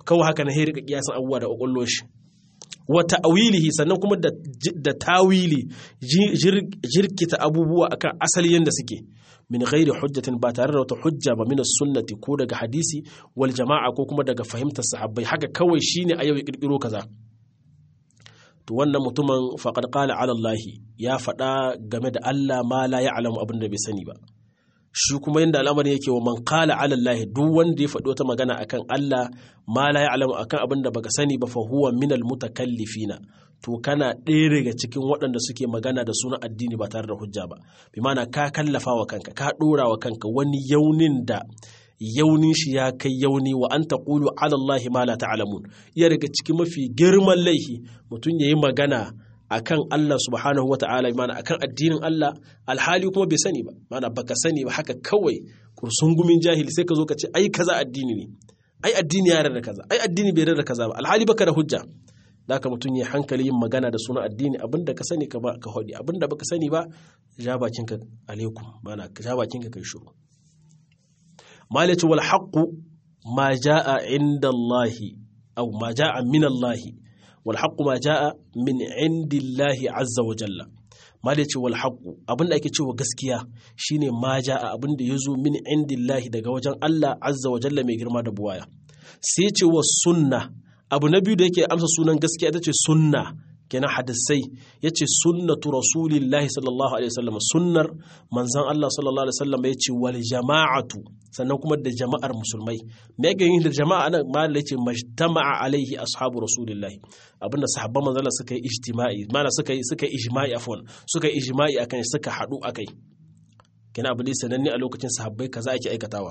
kawai haka na rika kiyasan abubuwa da kwakwallo shi wa ta'wilihi sannan kuma da da tawili jirkita abubuwa akan asali yanda suke min ghairi hujjatin ba tare da wata hujja ba min sunnati ko daga hadisi wal jama'a ko kuma daga fahimtar sahabbai haka kawai shine a yau ya kirkiro kaza to wannan mutumin faqad qala ala Allah ya faɗa game da Allah ma la ya'lamu abin da bai sani ba shi kuma yadda al'amarin yake wa man qala ala Allah duk wanda ya faɗi wata magana akan Allah ma la ya'lamu akan abin da baka sani ba fa huwa minal mutakallifina to kana ɗaya daga cikin waɗanda suke magana da sunan addini ba tare da hujja ba bi mana ka kallafa wa kanka ka ɗora wa kanka wani yaunin da yaunin shi ya kai yauni wa an taqulu ala Allah ma la ta'lamun iya daga cikin mafi girman laifi mutum yayi magana akan Allah subhanahu wata'ala mana akan addinin Allah alhali kuma bai sani ba mana baka sani ba haka kawai kursungumin jahili sai ka zo ka ce ai kaza addini ne ai addini ya da kaza ai addini bai da kaza ba alhali baka da hujja da haka mutum ya hankali yin magana da sunan addini abinda ka sani ka ba ka hodi abinda baka sani ba ja bakinka alaikum mana ja bakinka kai shiru malaci wal haqqu ma jaa inda Allah aw ma jaa min Allah wal haqqu ma jaa min indillahi azza wa jalla malaci wal haqqu abinda ake cewa gaskiya shine ma jaa abinda yazo min indillahi daga wajen Allah azza wa jalla mai girma da buwaya sai ce wa sunna abu na biyu da yake amsa sunan gaskiya ita ce sunna kenan hadisai ya ce sunnatu rasulillahi sallallahu alaihi wasallam sunnar manzan Allah sallallahu alaihi wasallam ya ce wal jama'atu sannan kuma da jama'ar musulmai me yake yin da jama'a nan ma da yace majtama'a alaihi ashabu rasulillahi abinda sahabban manzon Allah suka yi ijtima'i mana suka yi suka yi ijma'i afwan suka yi ijma'i akan suka hadu akai kenan abu ne sananne a lokacin sahabbai kaza ake aikatawa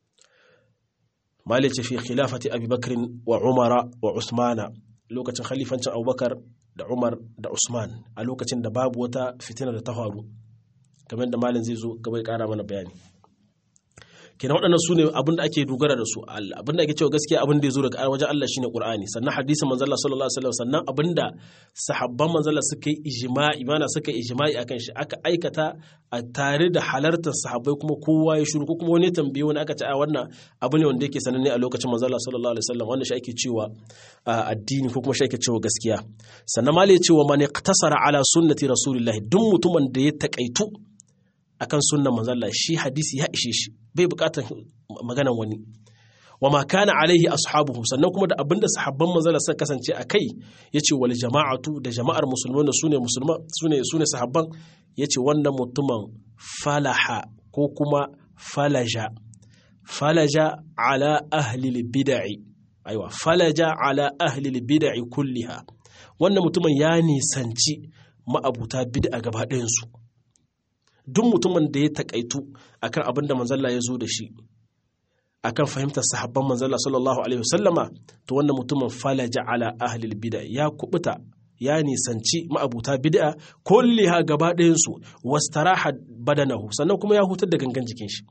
malice fi khilafati abubakar wa umara wa usmana lokacin khalifancin abubakar da umar da usman a lokacin da babu wata fitina da ta faru kamar da malin zai zo gaba ya kara mana bayani kenan waɗannan su ne abin da ake dogara da su abin da ake cewa gaskiya abin da ya zo daga wajen Allah shine Qur'ani sannan hadisin manzo Allah sallallahu alaihi wasallam sannan abin da sahabban manzo Allah suka yi ijma'i mana suka yi ijma'i akan shi aka aikata a tare da halartar sahabbai kuma kowa ya shiru ko kuma wani tambaye wani aka ce a wannan abu ne wanda yake sananne a lokacin manzo Allah sallallahu alaihi wasallam wannan shi ake cewa addini ko kuma shi ake cewa gaskiya sannan ma ya cewa man iqtasara ala sunnati rasulillahi duk mutumin da ya takaitu akan sunnan manzo Allah shi hadisi ya ishe shi bai bukatar maganan wani wa ma kana alaihi ashabuhu sannan kuma da abinda sahabban manzo Allah suka kasance a kai yace wal jama'atu da jama'ar musulmai da sune musulma sune sune sahabban yace wannan mutumin falaha ko kuma falaja falaja ala ahli bid'i aiwa falaja ala ahli bid'i kulliha wannan mutumin ya nisanci ma'abuta bid'a gaba ɗayansu duk mutumin da ya takaitu akan abin da manzalla ya zo da shi akan fahimtar sahabban manzalla sallallahu alaihi wasallama to wannan mutumin falaja ala ahlil bid'a ya kubuta ya nisanci ma'abuta bid'a kulliha gaba ɗayansu wastaraha badanahu sannan kuma ya hutar da gangan jikin shi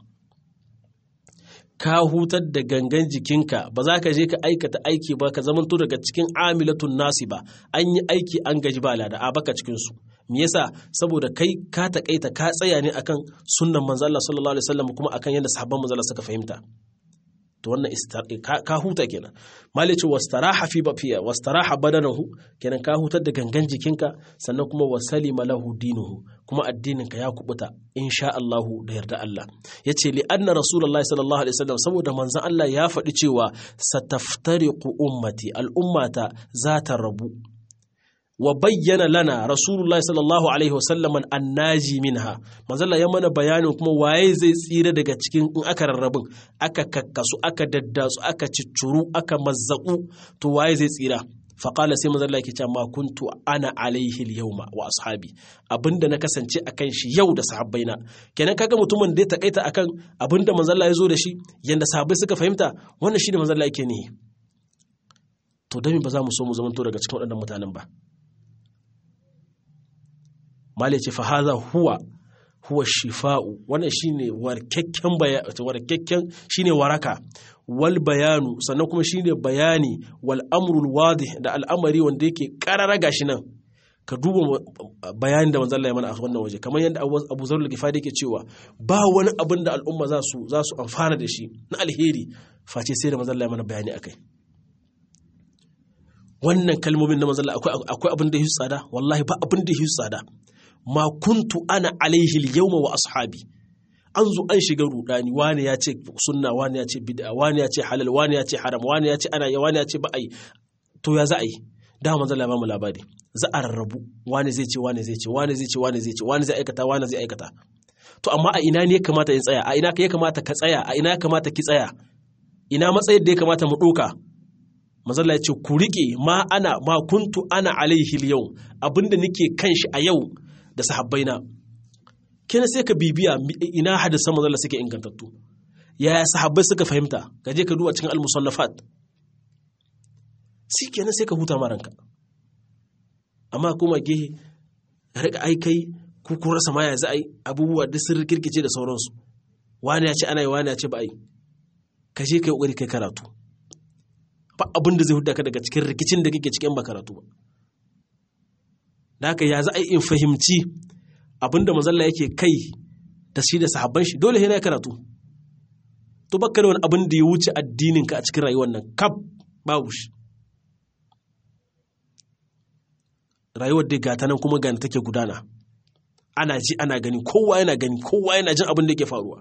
ka hutar da gangan jikinka ba za ka je ka aikata aiki ba ka zamanto daga cikin amilatun nasi ba an yi aiki an gaji ba lada a baka cikinsu me yasa saboda kai ka takaita ka tsaya ne akan sunnan manzo Allah sallallahu alaihi wasallam kuma akan yadda sahabban manzo Allah suka fahimta to wannan ka huta kenan malice wastaraha fi bafiya wastaraha badanahu kenan ka hutar da gangan jikinka sannan kuma wasalima lahu dinuhu kuma addininka ya kubuta insha Allahu da yarda Allah yace li anna rasulullahi sallallahu alaihi wasallam saboda manzon Allah ya faɗi cewa sataftariqu ummati al'ummata za ta rabu wa bayyana lana rasulullahi sallallahu alaihi wasallam annaji minha manzala ya mana bayanin kuma waye zai tsira daga cikin in aka rarrabin aka kakkasu aka daddasu aka ciccuru aka mazzaku to waye zai tsira faƙala sai manzala yake cewa ma kuntu ana alaihi yauma wa ashabi abinda na kasance akan shi yau da sahabbaina kenan kaga mutumin da ya takaita akan abinda manzala ya zo da shi yanda sahabbai suka fahimta wannan shi da manzala yake ne to dami ba za mu so mu zamanto daga cikin waɗannan mutanen ba malai ce fahaza huwa huwa shifa'u wannan shine warkakken warkakken shine waraka wal bayanu sannan kuma shine bayani wal amrul wadih da al'amari wanda yake karara gashi nan ka duba bayanin da manzon Allah ya mana a wannan waje kamar yadda Abu Zar al-Ghifari yake cewa ba wani abin da al'umma za su za su amfana da shi na alheri face sai da manzon Allah ya mana bayani akai wannan kalmomin na manzalla akwai abin da ya tsada wallahi ba abin da ya tsada ma kuntu ana alaihi yawma wa ashabi an zo an shiga rudani wani ya ce sunna wani ya ce bid'a wani ya ce halal wani ya ce haram wani ya ce ana yi wani ya ce ba a yi to ya za a yi da manzalla ba mu labari za a rarrabu wani zai ce wani zai ce wani zai ce wani zai ce wani zai aikata wani zai aikata to amma a ina ne ya kamata in tsaya a ina ya kamata ka tsaya a ina ya kamata ki tsaya ina matsayin da ya kamata mu ɗoka mazalla ya ce ku riƙe ma ana ma kuntu ana alaihi yau abinda nake kan shi a yau da sahabbaina kina sai ka bibiya ina hadisan mazalla suke ingantattu yaya sahabbai suka fahimta ka je ka duba cikin al-musannafat shi kenan sai ka huta maranka amma kuma gehe rika aikai ku kun rasa ma ya za a yi abubuwa duk sun rikirkice da sauransu wani ya ce ana yi wani ya ce ba a yi ka je ka yi ƙoƙari kai karatu ba abin da zai huda ka daga cikin rikicin da kake cikin ba karatu ba da haka ya za a yi in fahimci abin da mazalla yake kai da shi da sahabban shi dole yana karatu to baka da wani abin da ya wuce addinin ka a cikin rayuwar nan kaf babu shi rayuwar da gata nan kuma gani take gudana ana ji ana gani kowa yana gani kowa yana jin abin da yake faruwa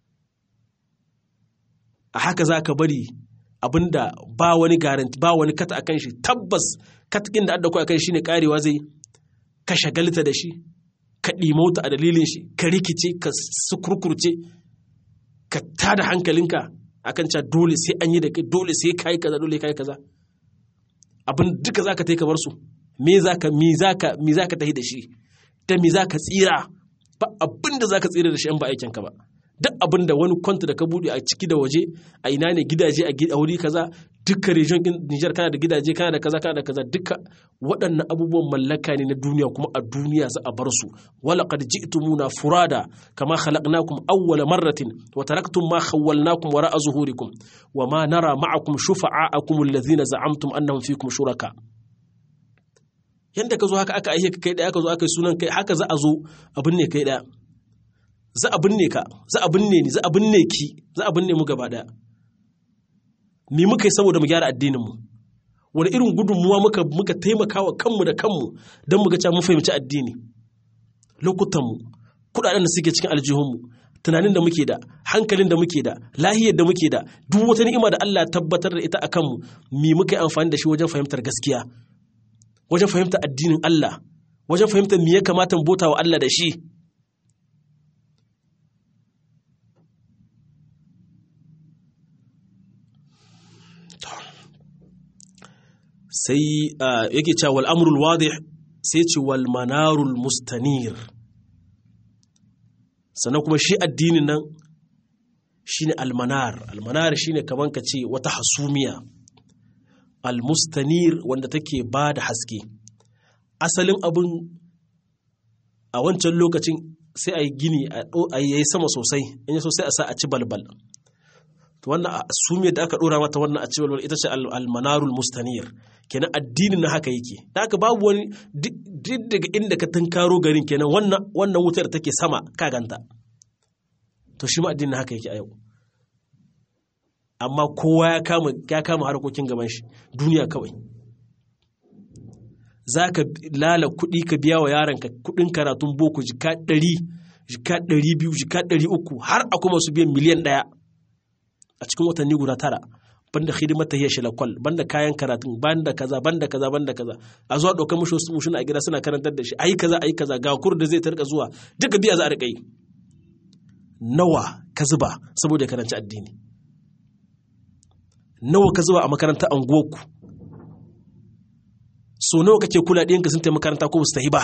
a haka za ka bari abin da ba wani garanti ba wani kata akan shi tabbas katakin da adda akan shi ne karewa zai ka shagalta da shi ka ɗimauta a dalilin shi ka rikice ka sukurkurce ka tada hankalinka akan cewa dole sai an yi da kai dole sai kai kaza dole kai kaza abin duka zaka tai ka bar su me zaka me zaka me zaka tahi da shi da me zaka tsira ba abin da zaka tsira da shi an ba aikin ka ba duk abin da wani kwanta da ka bude a ciki da waje a ina ne gidaje a wuri kaza duka region din Niger kana da gidaje kana da kaza kana da kaza duka waɗannan abubuwan mallaka ne na duniya kuma a duniya za a bar su wala qad ji'tumuna furada kama khalaqnakum awwala marratin wa taraktum ma khawwalnakum wara'a zuhurikum wa ma nara ma'akum shufa'akum alladhina za'amtum annahum fikum shuraka yanda ka zo haka aka aihe ka kai daya ka zo aka yi sunan kai haka za a zo abin ne kai daya za a binne ka za a binne ni za a binne ki za a binne mu gaba daya me muka yi saboda mu gyara addinin mu wani irin gudunmuwa muka muka taimaka wa kanmu da kanmu don mu ga cewa mun fahimci addini lokutan mu kudaden da suke cikin aljihun mu tunanin da muke da hankalin da muke da lahiyar da muke da duk wata ni'ima da Allah ya tabbatar da ita akan mu me muka yi amfani da shi wajen fahimtar gaskiya wajen fahimtar addinin Allah wajen fahimtar me ya kamata mu bota wa Allah da shi sai yake cewa wal amrul wadih sai ce wal manarul mustanir sannan kuma shi addinin nan shine almanar almanar shine kaman ka ce wata hasumiya almustanir wanda take ba da haske asalin abin a wancan lokacin sai a yi gini a yi sama sosai in yi sosai a sa a ci balbal to wannan asumiyar da aka dora mata wannan a ci balbal ita ce almanarul mustanir kenan addinin na haka yake da haka babu wani duk daga inda ka tunkaro garin kenan wannan wannan wutar take sama ka ganta to shi ma addinin haka yake a yau amma kowa ya kama ya kama harkokin gaban shi duniya kawai za ka lala kuɗi ka biya wa yaranka kuɗin karatun boko jika ɗari jika ɗari biyu jika ɗari uku har a kuma su biyan miliyan ɗaya a cikin watanni guda tara banda hidimar ta hiyar shilakwal banda kayan karatun banda kaza banda kaza banda kaza a zuwa ɗaukar mushi wasu mushina a gida suna karantar da shi ayi kaza ayi kaza ga kur da zai tarka zuwa duka biya za a riƙa yi nawa ka zuba saboda karanci addini nawa ka zuba a makarantar anguwarku so nawa kake kula ɗiyanka sun taimaka makaranta ko su tafi ba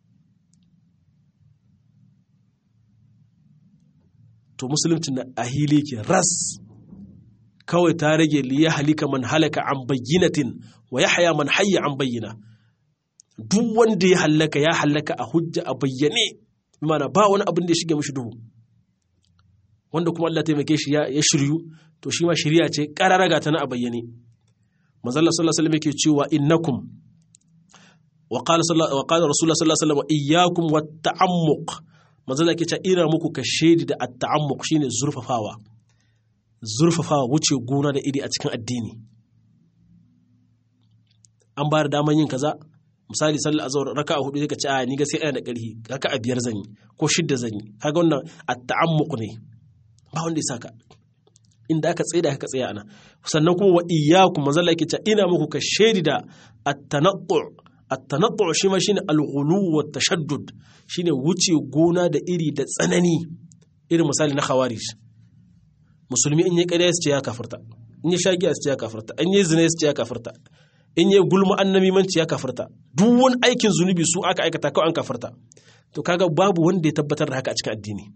to musulunci na a hili ke ras kawai ta rage liya halika man halaka an bayyinatin wa ya haya man hayya an bayyana duk wanda ya hallaka ya hallaka a hujja a bayyane mana ba wani abin da ya shige mishi duhu wanda kuma Allah taimake shi ya shiryu to shi ma shirya ce ƙararraga ta na a bayyane manzalla sallallahu alaihi wasallam yake cewa innakum wa qala wa qala rasulullah sallallahu alaihi wasallam iyyakum wat ta'ammuq manzalla yake cewa ina muku ka shedi da at ta'ammuq shine zurfafawa zurfafawa wuce gona da iri a cikin addini an ba da daman yin kaza misali sallar azhar raka'a hudu sai ka ce a ni gaskiya ina da ƙarfi raka'a biyar zan yi ko shidda zan yi kaga wannan at-ta'ammuq ne ba wanda ya saka inda aka tsaye da aka tsaya ana sannan kuma wa iyyakum manzo Allah yake cewa ina muku ka shaidi da at-tanattu at-tanattu shi ma shine al-ghulu wa tashaddud shine wuce gona da iri da tsanani irin misali na khawarij musulmi in yi ƙarya su ce ya kafirta in yi shagiya su ce ya kafirta in yi zina su ce ya kafirta in yi gulma annamimanci ya kafirta duk wani aikin zunubi su aka aikata kawai an kafirta to kaga babu wanda ya tabbatar da haka a cikin addini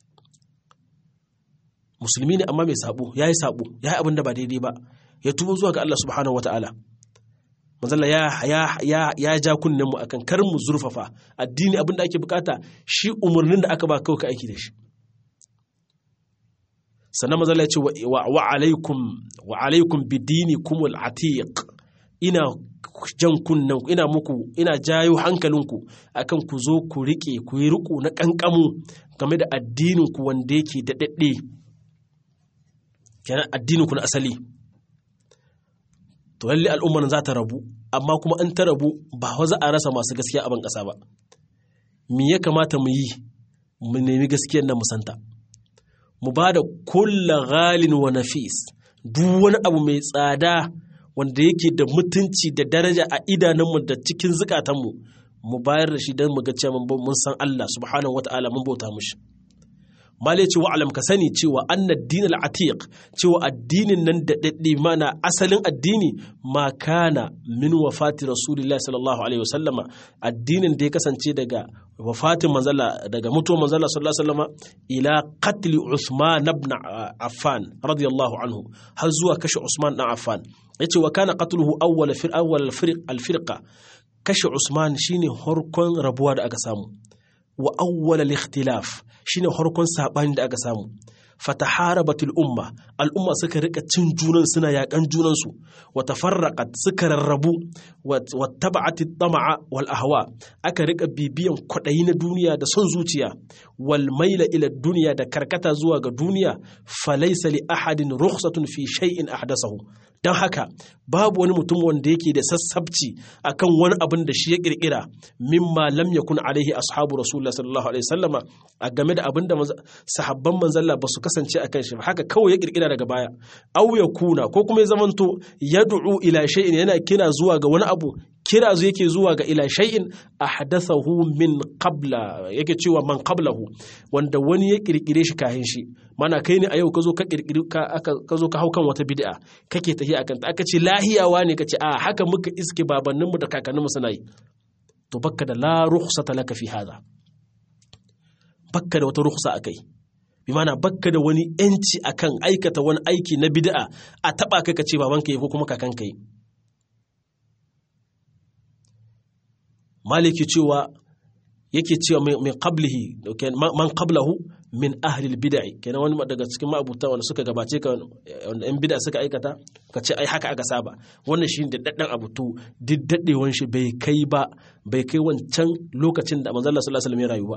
musulmi ne amma mai sabo ya yi sabo ya yi abin da ba daidai ba ya tubo zuwa ga Allah subhanahu wataala manzala ya ya ya ya ja kunnen mu akan kar mu zurfafa addini abin da ake bukata shi umarnin da aka ba kawai ka aiki da shi sannan manzala ya ce wa alaikum wa alaikum bidinikum al-atiq ina jan kunnen ina muku ina jayo hankalinku akan ku zo ku rike ku yi riko na kankamu game da addinin ku wanda yake daɗaɗɗe kenan addinin ku na asali to lalle al'ummar za ta rabu amma kuma an ta rabu ba za a rasa masu gaskiya a ban ƙasa ba me ya kamata mu yi mu nemi gaskiyar nan mu santa mu ba da kulla ghalin wa nafis duk wani abu mai tsada wanda yake da mutunci da daraja a idanunmu da cikin zukatanmu mu bayar da shi don mu ga cewa mun san Allah subhanahu wata'ala mun bauta mushi malai ce wa'alam ka sani cewa annad din al-atiq cewa addinin nan da daddi mana asalin addini ma kana min wafati rasulillahi sallallahu alaihi wasallama addinin da ya kasance daga wafatin manzala daga mutuwar manzala sallallahu alaihi wasallama ila qatl usman ibn affan radiyallahu anhu har zuwa kashe usman dan affan yace wa kana qatluhu awwal fir awwal al-firqa kashe usman shine harkon rabuwa da aka samu wa awwal al-ikhtilaf shine harkon sabani da aka samu fataharabatul umma al'umma suka rika cin junan suna yakan junan su wa tafarraqat suka rarrabu wa taba'atit tama'a wal ahwa aka rika bibiyan kwadayi na duniya da son zuciya wal maila ila duniya da karkata zuwa ga duniya falaysa li ahadin rukhsatun fi shay'in ahdathahu dan haka babu wani mutum wanda yake da sassabci akan wani abin da shi ya kirkira mimma lam yakun alaihi ashabu rasulullah sallallahu alaihi wasallama a game da abin da sahabban manzalla ba su kasance akan shi haka kawai ya kirkira daga baya aw ya kuna ko kuma ya zamanto yad'u ila shay'in yana kira zuwa ga wani abu kira zu yake zuwa ga ila shay'in ahdathahu min qabla yake cewa man qablahu wanda wani ya kirkire shi kahin shi mana kai ne a yau ka zo ka kirkiri ka zo ka hau kan wata bid'a kake tafi akan ta aka ce lahiyawa ne kace a haka muka iske babanninmu da kakanninmu suna yi to bakka da la rukhsata laka fi hada bakka da wata rukhsa akai bi mana bakka da wani yanci akan aikata wani aiki na bid'a a taba kai kace babanka yi ko kuma kakanka yi maliki cewa yake cewa min qablihi man qablahu min ahli bid'i kenan wani daga cikin ma'abuta wanda suka gabace ka wanda yan bid'a suka aikata ka ce ai haka aka saba wannan shi da daddan abu to duk daddewan shi bai kai ba bai kai wancan lokacin da manzo Allah sallallahu alaihi wasallam ya rayu ba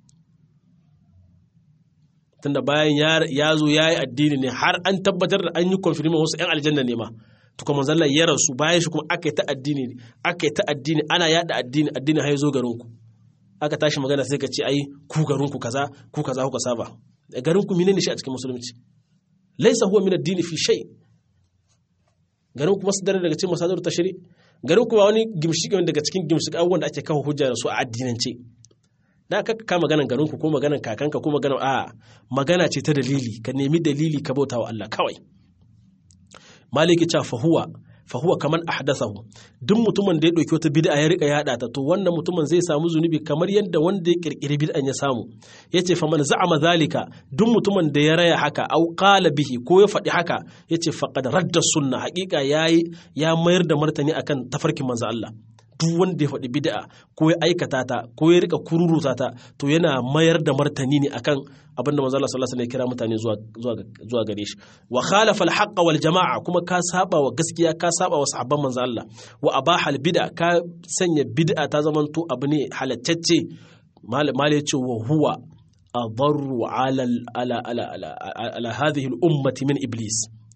tunda bayan ya zo ya yi addini ne har an tabbatar da an yi confirmation wasu 'yan aljanna ne ma to kuma manzo Allah ya rasu bayan shi kuma aka yi ta addini aka yi ta addini ana yada addini addini har ya zo garin ku aka tashi magana sai ka ce ai ku garin ku kaza ku kaza kuka saba garin ku menene shi a cikin musulunci laysa huwa min ad-din fi shay garin ku masdar daga cikin masadar tashri garin ku ba wani gimshiki daga cikin gimshiki abubuwan da ake kawo hujja da su a addinance da aka ka maganan garin ku ko maganan kakanka ko maganan a magana ce ta dalili ka nemi dalili ka bauta wa Allah kawai maliki cha fahuwa fahuwa kaman ahdathahu duk mutumin da ya dauki wata bid'a ya rika yada ta to wannan mutumin zai samu zunubi kamar yadda wanda ya kirkiri bid'an ya samu yace fa man za'ama zalika duk mutumin da ya raya haka au qala bihi ko ya faɗi haka yace faqad radda sunna haƙiƙa yayi ya mayar da martani akan tafarkin manzo Allah duk wanda ya faɗi bid'a ko ya aikata ta ko ya rika kururuta ta to yana mayar da martani ne akan abin da manzo Allah sallallahu alaihi wasallam ya kira mutane zuwa zuwa zuwa gare shi wa khalafa al wal jama'a kuma ka saba wa gaskiya ka saba wa sahabban manzo Allah wa abaha al bid'a ka sanya bid'a ta zamanto abu ne halattacce mal ya ce wa huwa adarru ala ala ala ala, ala hadhihi al ummati min iblis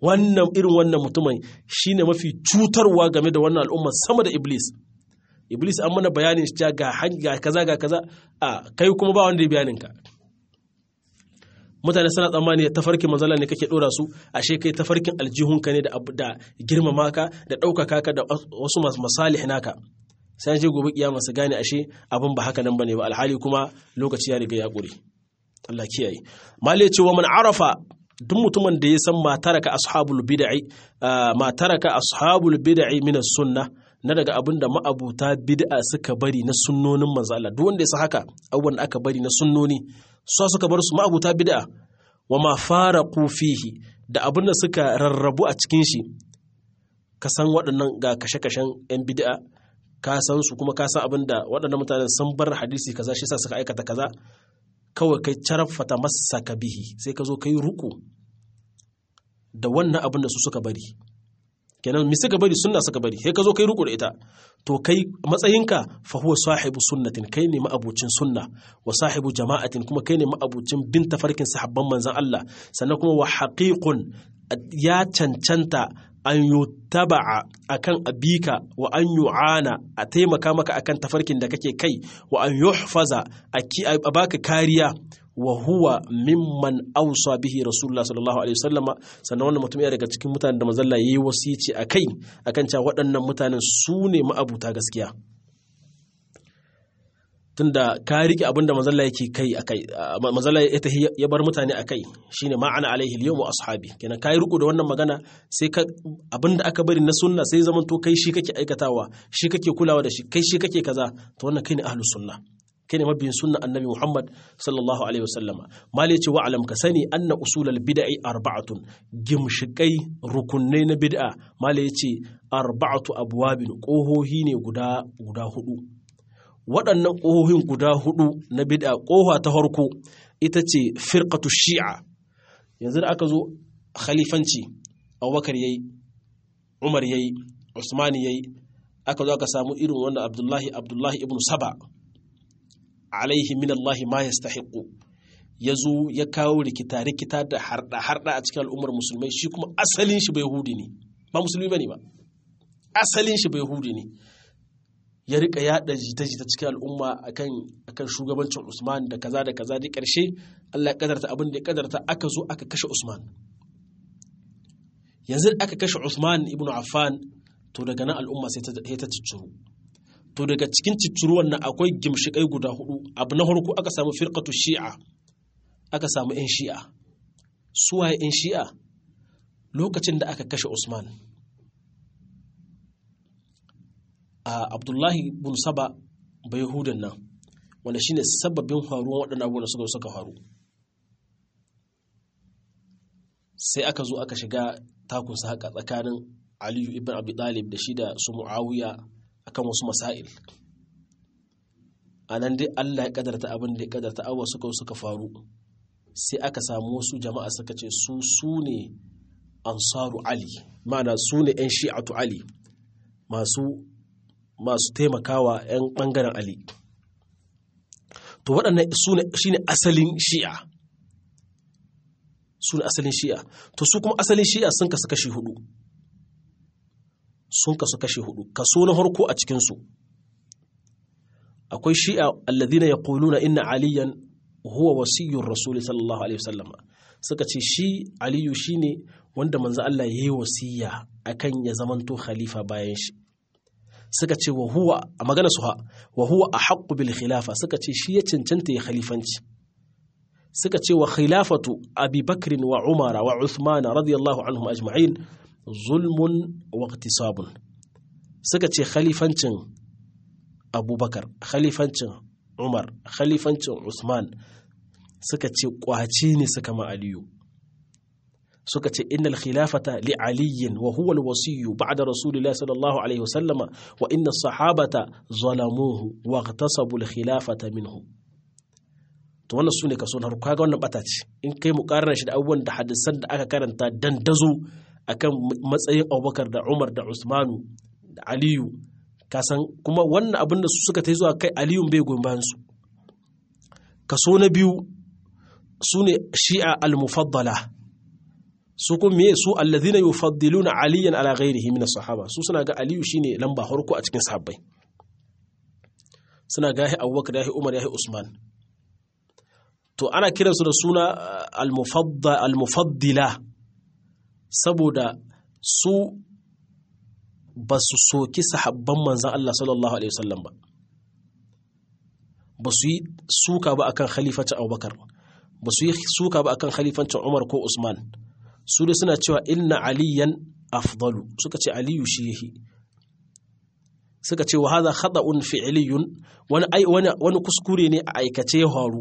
wannan irin wannan mutumin shine mafi cutarwa game da wannan al'umma sama da iblis iblis an mana bayanin shi ga ga kaza ga kaza a kai kuma ba wanda ya bayanin ka mutane suna tsammani tafarkin manzala ne kake dora su ashe kai tafarkin aljihunka ne da da girmama ka da ɗaukaka ka da wasu masalih naka sai je gobe kiyama su gane ashe abin ba haka nan bane ba alhali kuma lokaci ya riga ya ƙure Allah kiyaye mali ce wa man arafa duk mutumin da ya san mataraka ashabul bid'i mataraka ashabul bid'i min sunna na daga abin da ma'abuta bid'a suka bari na sunnonin manzo Allah duk wanda ya san haka abubuwan da aka bari na sunnoni su suka bar su ma'abuta bid'a wa ma faraqu fihi da abin da suka rarrabu a cikin shi ka san waɗannan ga kashe-kashen 'yan bid'a ka san su kuma ka san abin da waɗannan mutanen sun bar hadisi kaza shi sa suka aikata kaza kawai kai carafata masa bihi sai ka zo ka yi ruku da wannan abin da su suka bari kenan mi suka bari sunna suka bari sai ka zo kai ruku da ita to kai matsayinka fa huwa sahibu sunnatin kai ne ma'abucin sunna wa sahibu jama'atin kuma kai ne ma'abucin bin tafarkin sahabban manzon Allah sannan kuma wa haqiqun ya cancanta an yutaba'a akan abika wa an yu'ana a taimaka maka akan tafarkin da kake kai wa an yuhfaza a baka kariya wa huwa mimman ausa bihi rasulullah sallallahu alaihi wasallama sannan wannan mutum ya daga cikin mutanen da mazalla yayi wasici akai akan cewa waɗannan mutanen su ne ma'abuta gaskiya tunda ka rike abin da mazalla yake kai akai mazalla ya tahi ya bar mutane akai shine ma ana alaihi al wa ashabi kenan kai riko da wannan magana sai ka abin da aka bari na sunna sai zaman to kai shi kake aikatawa shi kake kulawa da shi kai shi kake kaza to wannan kai ne ahlus sunna kai ne mabiyin sunna annabi Muhammad sallallahu alaihi wasallama mali ce wa alam ka sani anna usulal bid'i arba'atun gimshikai rukunai na bid'a mali ce arba'atu abwabin kohohi ne guda guda hudu waɗannan ƙohohin guda hudu na bid'a ƙoha ta farko ita ce firqatu shi'a yanzu da aka zo khalifanci abubakar yayi umar yayi usmani yayi aka zo aka samu irin wannan abdullahi abdullahi ibn saba alaihi min Allah ma yastahiqu ya zo ya kawo rikita rikita da harda harda a cikin al'ummar musulmai shi kuma asalin shi bai hudi ne ba musulmi bane ba asalin shi bai hudi ne ya rika yada jita-jita cikin al'umma akan akan shugabancin Usman da kaza da kaza da karshe Allah ya kadarta abin da ya kadarta aka zo aka kashe Usman yanzu aka kashe Usman ibn Affan to daga nan al'umma sai ta cicciro to daga cikin cicciro wannan akwai gimshikai guda hudu abu na farko aka samu firqatu shi'a aka samu yan shi'a suwaye yan shi'a lokacin da aka kashe Usman a abdullahi bin saba bai yahudan nan wanda shine sababin faruwan waɗannan abubuwan da suka suka faru sai aka zo aka shiga takunsa haka tsakanin aliyu ibn abi talib da shi da su muawiya akan wasu masail a nan dai allah ya kadarta abin da ya kadarta abubuwa suka suka faru sai aka samu wasu jama'a suka ce su su ne ansaru ali ma'ana su ne 'yan shi'atu ali masu masu taimakawa 'yan ɓangaren Ali. To waɗannan shi ne asalin shi'a. Su ne asalin shi'a. To su kuma asalin shi'a sun kasu kashi hudu. Sun kasu kashi hudu. Kaso na harko a cikinsu. Akwai shi'a alladhina yaquluna inna aliyan huwa wasiyyur rasuli sallallahu alaihi wasallam. Suka ce shi Aliyu shine wanda manzo Allah ya yi wasiya akan ya zamanto khalifa bayan shi. suka ce wa huwa a magana su ha wa huwa a haƙƙu bil khilafa suka ce shi ya cancanta ya khalifanci suka ce wa khilafatu abi bakrin wa umara wa uthmana radiyallahu anhum ajma'in zulmun wa iqtisabun suka ce khalifancin abubakar khalifancin umar khalifancin usman suka ce kwaci ne suka ma aliyu suka ce innal khilafata li aliyin wa huwa alwasiyyu ba'da rasulillahi sallallahu alaihi wasallam wa inna sahabata zalamuhu wa ightasabu alkhilafata minhu to wannan sune kaso na kaga wannan bata ce in kai muqarrar shi da abubuwan da hadisan da aka karanta dandazo akan matsayin Abubakar da Umar da Usmanu da Aliyu kasan kuma wannan abin da su suka ta zuwa kai Aliyun bai goyon bayan su kaso na biyu sune shi'a al-mufaddala su kuma me su allazina yufaddiluna aliyan ala ghairihi min sahaba su suna ga aliyu shine lamba harko a cikin sahabbai suna ga yahi abubakar yahi umar yahi usman to ana kiransu da suna al-mufaddila saboda su ba su soki sahabban manzan Allah sallallahu alaihi wasallam ba ba su yi suka ba akan khalifancin abubakar ba su yi suka ba akan khalifancin umar ko usman su dai suna cewa inna aliyan afdalu suka ce aliyu shi yahi suka ce wa hadha khata'un fi'liyun wani wani wani kuskure ne a aikace ya faru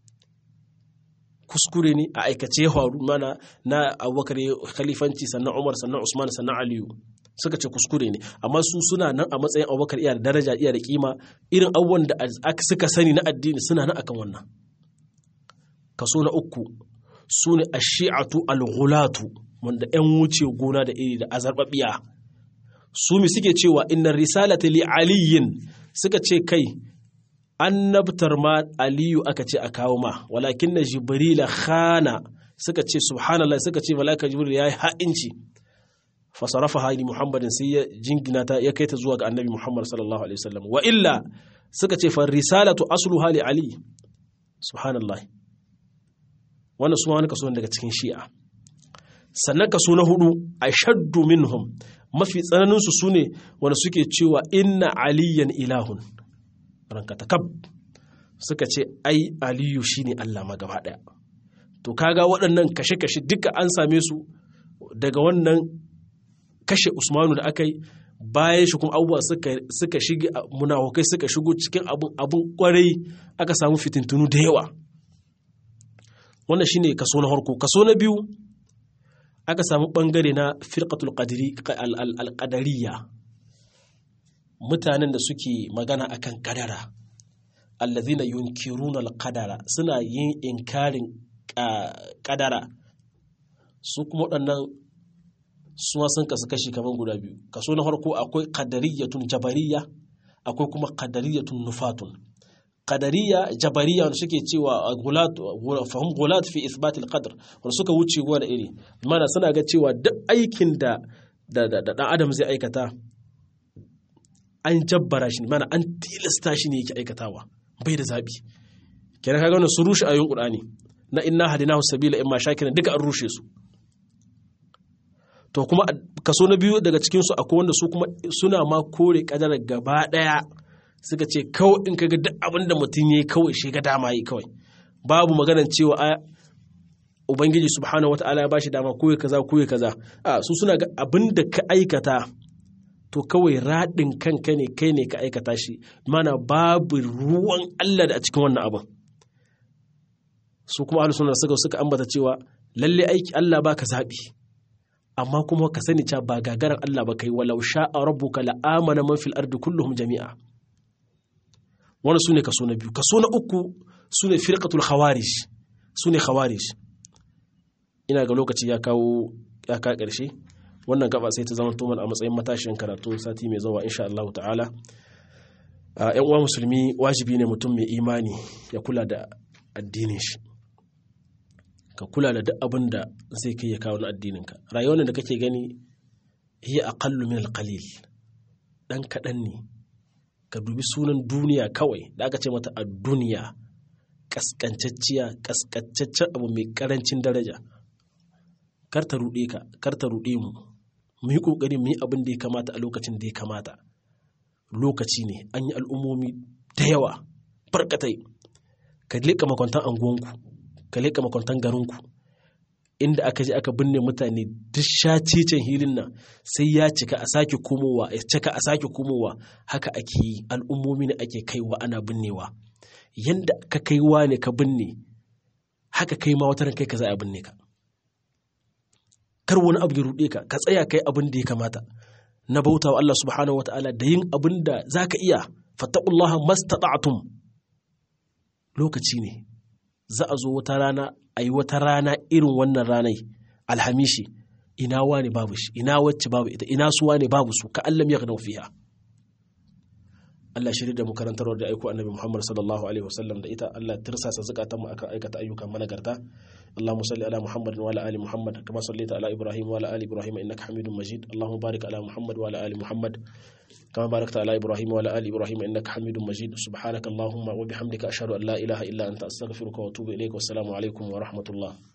kuskure ne a aikace ya faru mana na abubakar khalifanci sannan umar sannan usman sannan aliyu suka ce kuskure ne amma su suna nan a matsayin abubakar iya da daraja iya da kima irin abubuwan da suka sani na addini suna nan akan wannan kaso na uku su ne a shi'atu al-ghulatu wanda 'yan wuce gona da iri da azarbabiya su mi suke cewa inna risalata li aliyin suka ce kai annabtar ma aliyu aka ce a kawo ma walakin na jibrila khana suka ce subhanallah suka ce malaka jibril ya yi ha'inci fasarafa haini muhammadin sai ya jingina ta ya kai ta zuwa ga annabi muhammad sallallahu alaihi wasallam wa illa suka ce fa risalatu aslu hali ali subhanallah wannan su wani kaso daga cikin shi'a sannan kaso na hudu ashaddu minhum mafi tsananin su sune wanda suke cewa inna aliyan ilahun ranka takab suka ce ai aliyu shine Allah ma gaba daya to kaga waɗannan kashe-kashe duka an same su daga wannan kashe usmanu da aka yi bayan shi kuma abubuwa suka shige munafukai suka shigo cikin abun abun kwarai aka samu fitintunu da yawa wannan shine kaso na harko kaso na biyu aka samu bangare na firqatul qadariya mutanen da suke magana akan kadara allazina yunkiruna alqadara suna yin inkarin kadara su kuma waɗannan suwa sun kasu kashi kamar guda biyu kaso na farko akwai qadariyatun jabariya akwai kuma qadariyatun nufatun qadariya jabariya wanda suke cewa gulat fahim gulat fi ithbat alqadar wanda suka wuce gwa da iri mana suna ga cewa duk aikin da da dan adam zai aikata an jabbara shi mana an tilasta shi ne yake aikatawa bai da zabi kenan kaga wannan su rushe ayoyin qur'ani na inna hadinahu sabila imma shakiran duka an rushe su to kuma kaso na biyu daga cikin su akwai wanda su kuma suna ma kore kadarar gaba daya suka ce kawai in kaga duk abin da mutum yayi kawai shi ga dama yi kawai babu maganar cewa a ubangiji subhanahu wataala ya bashi dama koyi kaza koyi kaza a su suna ga abin da ka aikata to kawai raɗin kanka ne kai ne ka aikata shi mana babu ruwan Allah da a cikin wannan abin su kuma ahlus sunna suka suka ambata cewa lalle aiki Allah baka zabi amma kuma ka sani cewa ba gagaran Allah ba kai walau sha'a rabbuka la amana man fil ardi kulluhum jami'a wannan sune kaso na biyu kaso na uku sune firqatul khawarij sune khawarij ina ga lokaci ya kawo ya ka karshe wannan gaba sai ta zama toman a matsayin matashin karatu sati mai zuwa insha Allah ta'ala yan uwa musulmi wajibi ne mutum mai imani ya kula da addinin shi ka kula da duk abin da zai kai ya kawo na addininka rayuwar da kake gani hiya aqallu min alqalil dan kadan ne ka dubi sunan duniya kawai da aka ce mata a duniya kaskancacciya kaskancaccen abu mai karancin daraja kar ta ruɗe ka kar ta ruɗe mu mu yi ƙoƙari mu yi abin da ya kamata a lokacin da ya kamata lokaci ne an yi al'ummomi da yawa barkatai ka leƙa makwantan anguwanku ka leƙa makwantan garinku inda aka je aka binne mutane duk shacicen hilin nan sai ya cika a sake komowa ya cika a sake komowa haka ake yi al'ummomi ne ake kaiwa ana binnewa yanda ka kaiwa ne ka binne haka kai ma wataran kai ka za a binne ka kar wani abu ya ruɗe ka ka tsaya kai abin da ya kamata na bauta wa Allah subhanahu wataala da yin abin da za ka iya fattaqullaha mastata'tum lokaci ne za a zo wata rana a yi wata rana irin wannan ranai alhamishi ina wani babu shi ina wacce babu ita ina su wani babu su ka allam ya fiha Allah shirya da mu karantarwar da aiko annabi Muhammad sallallahu alaihi wasallam da ita Allah tirsasa zakatan mu akan aikata ayyukan managarta Allahumma salli ala Muhammad wa ala ali Muhammad kama sallaita ala Ibrahim wa ala ali Ibrahim innaka Hamidum Majid Allahumma barik ala Muhammad wa ala ali Muhammad kama barakta ala Ibrahim wa ala ali Ibrahim innaka Hamidum Majid subhanaka Allahumma wa bihamdika ashhadu an la ilaha illa anta astaghfiruka wa atubu ilayk wa assalamu alaikum wa rahmatullah